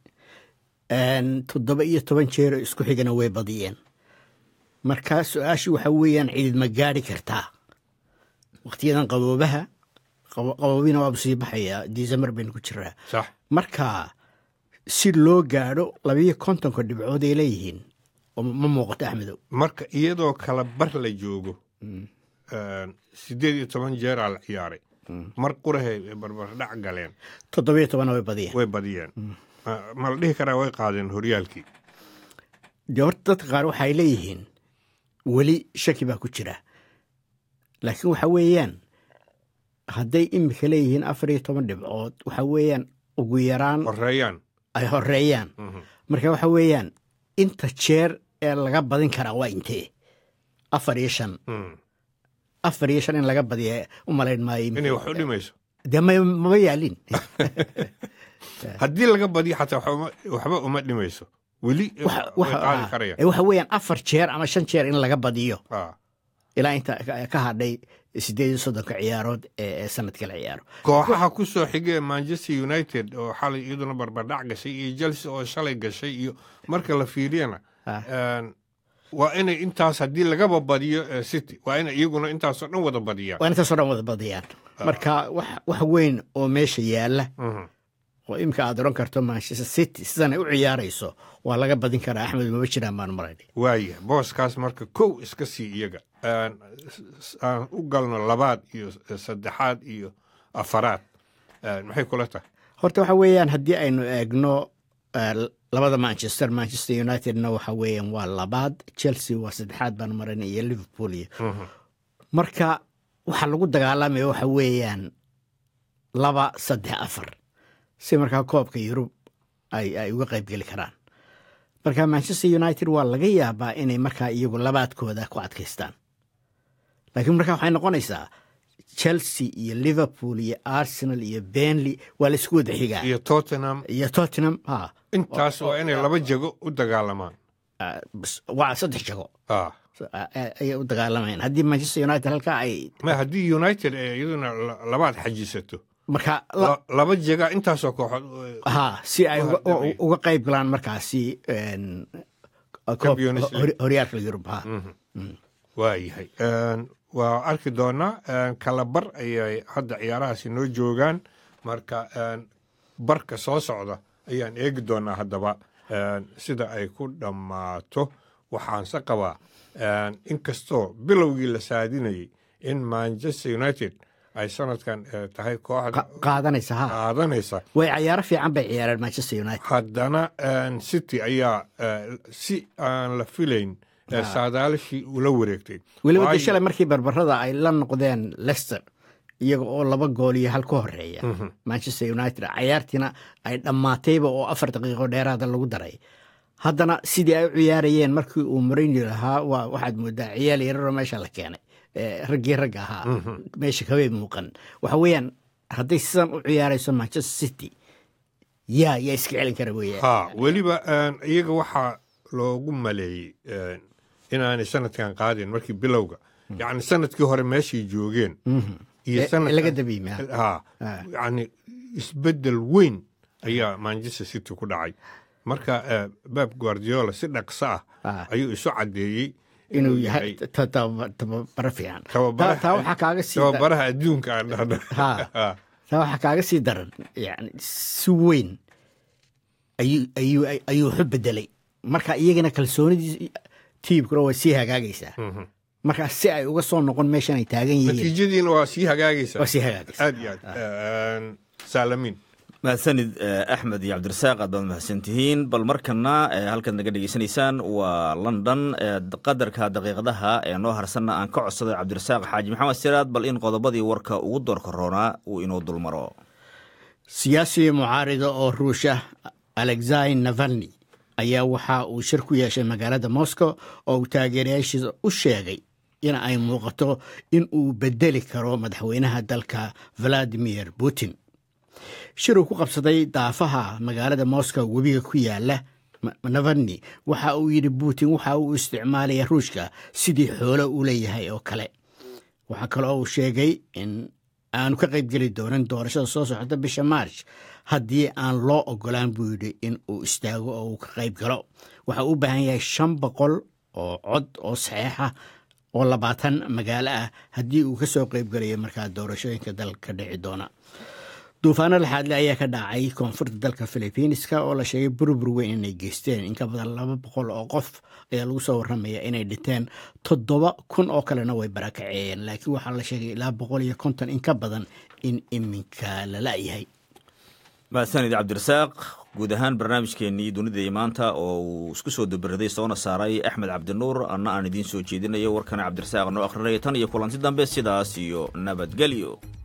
[SPEAKER 3] toddoba iyo toban jeero isku xigana way badiyeen marka su-aashu waxa weeyaan ciidid ma gaadhi kartaa wakhtiyadan qaboobaha qaboobina waabu sii baxayaa disembar baynu ku jiraa marka si loo gaadho labiyo kontonka dhibcood ay leeyihiin ma muuqato axmedow
[SPEAKER 23] marka iyadoo kala bar la joogo siddeed iyo toban jeeraa la ciyaaray mar qurahay barbardhac galeen
[SPEAKER 3] toddobiyo tobana way badiyeen
[SPEAKER 23] way badiyeen ma la dhihi karaa way qaadeen horyaalkii
[SPEAKER 3] dee horta dadka qaar waxay leeyihiin weli shaki baa ku jira laakiin waxa weeyaan hadday imika leeyihiin afar iyo toban dhibcood waxa weeyaan ugu yaraan
[SPEAKER 23] horeeyaan
[SPEAKER 3] ay horeeyaan marka waxa weeyaan inta jeer ee laga badin karaa waa intee afar iyo shan afar iyo shan in laga badiya u malayn maayo
[SPEAKER 23] inay wax u dhimayso
[SPEAKER 3] dee mama yaalin
[SPEAKER 23] haddii laga badiyo xataa waxba uma dhimayso weli qaadi karaya
[SPEAKER 3] waxa weeyaan afar jeer ama shan jeer in laga badiyo ilaa inta ka hadhay sideed iyo soddonka ciyaarood ee sanadka la ciyaaro
[SPEAKER 23] kooxaha ku soo xigee manchester united oo xalay iyaduna barbardhac gashay iyo chelsea oo shalay gashay iyo marka la fiiriyana waa inay intaas haddii lagaba badiyo city waa inay iyaguna intaasoo dhan wada badiyaan
[SPEAKER 3] waa intaasoo dhan wada badiyaan marka wax weyn oo meesha yaalla oo imika aad oran karto manchester city sidan ay u ciyaarayso waa laga badin karaa axmed maba jiraan baan marayn
[SPEAKER 23] waaya booskaas marka kow iska sii iyaga aan u galno labaad iyo saddexaad iyo afaraad maxay kula tahay
[SPEAKER 3] horta waxa weeyaan haddii aynu eegno labada manchester manchester unitedna waxa weeyaan waa labaad chelsea waa saddexaad baan marayn iyo liverpool iyo marka waxa lagu dagaalamaya waxa weeyaan laba saddex afar si markaa koobka yurub ay uga qayb geli karaan marka manchester united waa laga yaabaa inay markaa iyagu labaadkooda ku adkaystaan laakiin markaa waxay noqonaysaa chelsea iyo liverpool iyo arsenal iyo benley waa la isku wada xigaa
[SPEAKER 23] iyo tottenham
[SPEAKER 3] iyo tottenham ha
[SPEAKER 23] intaas waa inay laba jago u dagaalamaan
[SPEAKER 3] waa saddex jago ayay u dagaalamayaan haddii manchester united halkaa ay
[SPEAKER 23] ma haddii united ee iyaduna labaad xajisato
[SPEAKER 3] marka
[SPEAKER 23] laba jega intaasoo kooxood
[SPEAKER 3] ha si ay uga qayb galaan markaasi horyaalka yurub ha
[SPEAKER 23] waayahay waa arki doonaa kala bar ayay hadda ciyaarahaasi noo joogaan marka barka soo socda ayaan eegi doonaa haddaba sida ay ku dhammaato waxaanse qabaa inkastoo bilowgii la saadinayay in manchester united ay sanadkan tahay kooxda
[SPEAKER 3] qaadanaysa ha
[SPEAKER 23] qaadanaysa
[SPEAKER 3] way cayaaro fiican bay ciyaareen manchester united
[SPEAKER 23] haddana city ayaa si aan la filayn saadaalishii ula wareegtay
[SPEAKER 3] weliba de shalay markii barbarada ay la noqdeen lester iyaga oo laba gool iyo hal ka horeeya manchester united cayaartiina ay dhammaatayba oo afar daqiiqo dheeraada lagu daray haddana sidii ay u ciyaarayeen markii uu mourinho lahaa waxaad moodaa ciyaal yararoo meesha la keenay raggii ragga ahaa meesha kabay muuqan waxa weeyaan hadday sidan u ciyaarayso manchester city yaa yaa iska celin kara weya
[SPEAKER 23] ha weliba iyaga waxaa loogu maleeyey inaanay sanadkan qaadin markii bilowga yacni sanadkii hore meeshay joogeen
[SPEAKER 3] laga dabiime
[SPEAKER 23] ha yacni isbeddel weyn ayaa manchester city ku dhacay marka bab guardiola si dhaqso ah ayuu isu caddeeyey
[SPEAKER 3] inuu yahay tababaro fiican taa waxaa kaaga sii
[SPEAKER 23] tababaraha adduunka aan dhahno
[SPEAKER 3] taa waxaa kaaga sii daran yani si weyn ayuu ayuu ayuu waxu bedelay marka iyagana kalsoonidii tiibkuna way sii hagaagaysaa marka si ay uga soo noqon meeshan ay taagan yihiin
[SPEAKER 23] natiijadiina waa sii hagaagaysaa
[SPEAKER 3] waa sii hagaagaysaa
[SPEAKER 23] aad iyo aad saalamiin
[SPEAKER 2] mahadsanid axmed iyo cabdirasaaq aad baad mahadsantihiin bal markana halkaad naga dhegeysanaysaan waa london qadarka daqiiqadaha ee noo harsanna aan ka codsaday cabdirasaaq xaaji maxamed siraad bal in qodobadii warka ugu doorka roonaa uu inoo dulmaro
[SPEAKER 3] siyaasi mucaarida oo ruusha alexai navalni ayaa waxa uu shir ku yeeshay magaalada moscow oo uu taageerayaashiisa u sheegay in ay muuqato in uu bedeli karo madaxweynaha dalka valadimir putin shir uu ku qabsaday daafaha magaalada moscow webiga ku yaala navalni waxa uu yidhi putin waxa uu isticmaalaya ruushka sidii xoolo u leeyahay oo kale waxaa kaloo uu sheegay in aanu ka qaybgeli doonin doorashada soo socota bisha march haddii aan loo ogolaan buu yidhi in uu istaago oo uu ka qayb galo waxa uu u baahan yahay shan boqol oo cod oo saxeixa oo labaatan magaalo ah haddii uu ka soo qaybgelayo markaa doorashooyinka dalka ka dhici doona duufaano laxaadle ayaa ka dhacay koonfurta dalka filibiiniska oo la sheegay burbur weyn inay geysteen in ka badan laba boqol oo qof ayaa lagu soo warramaya inay dhinteen toddoba kun oo kalena way barakaceeyeen laakiin waxaa la sheegay ilaa boqol iyo konton in ka badan in iminka la la'yahay
[SPEAKER 2] mahadsanid cabdirasaaq guud ahaan barnaamijkeennii dunida maanta oo uu isku soo dabaraday soona saaray axmed cabdinuur anna aan idiin soo jeedinayo warkana cabdirasaaq noo akhrinaya tan iyo kulanti dambe sidaas iyo nabadgelyo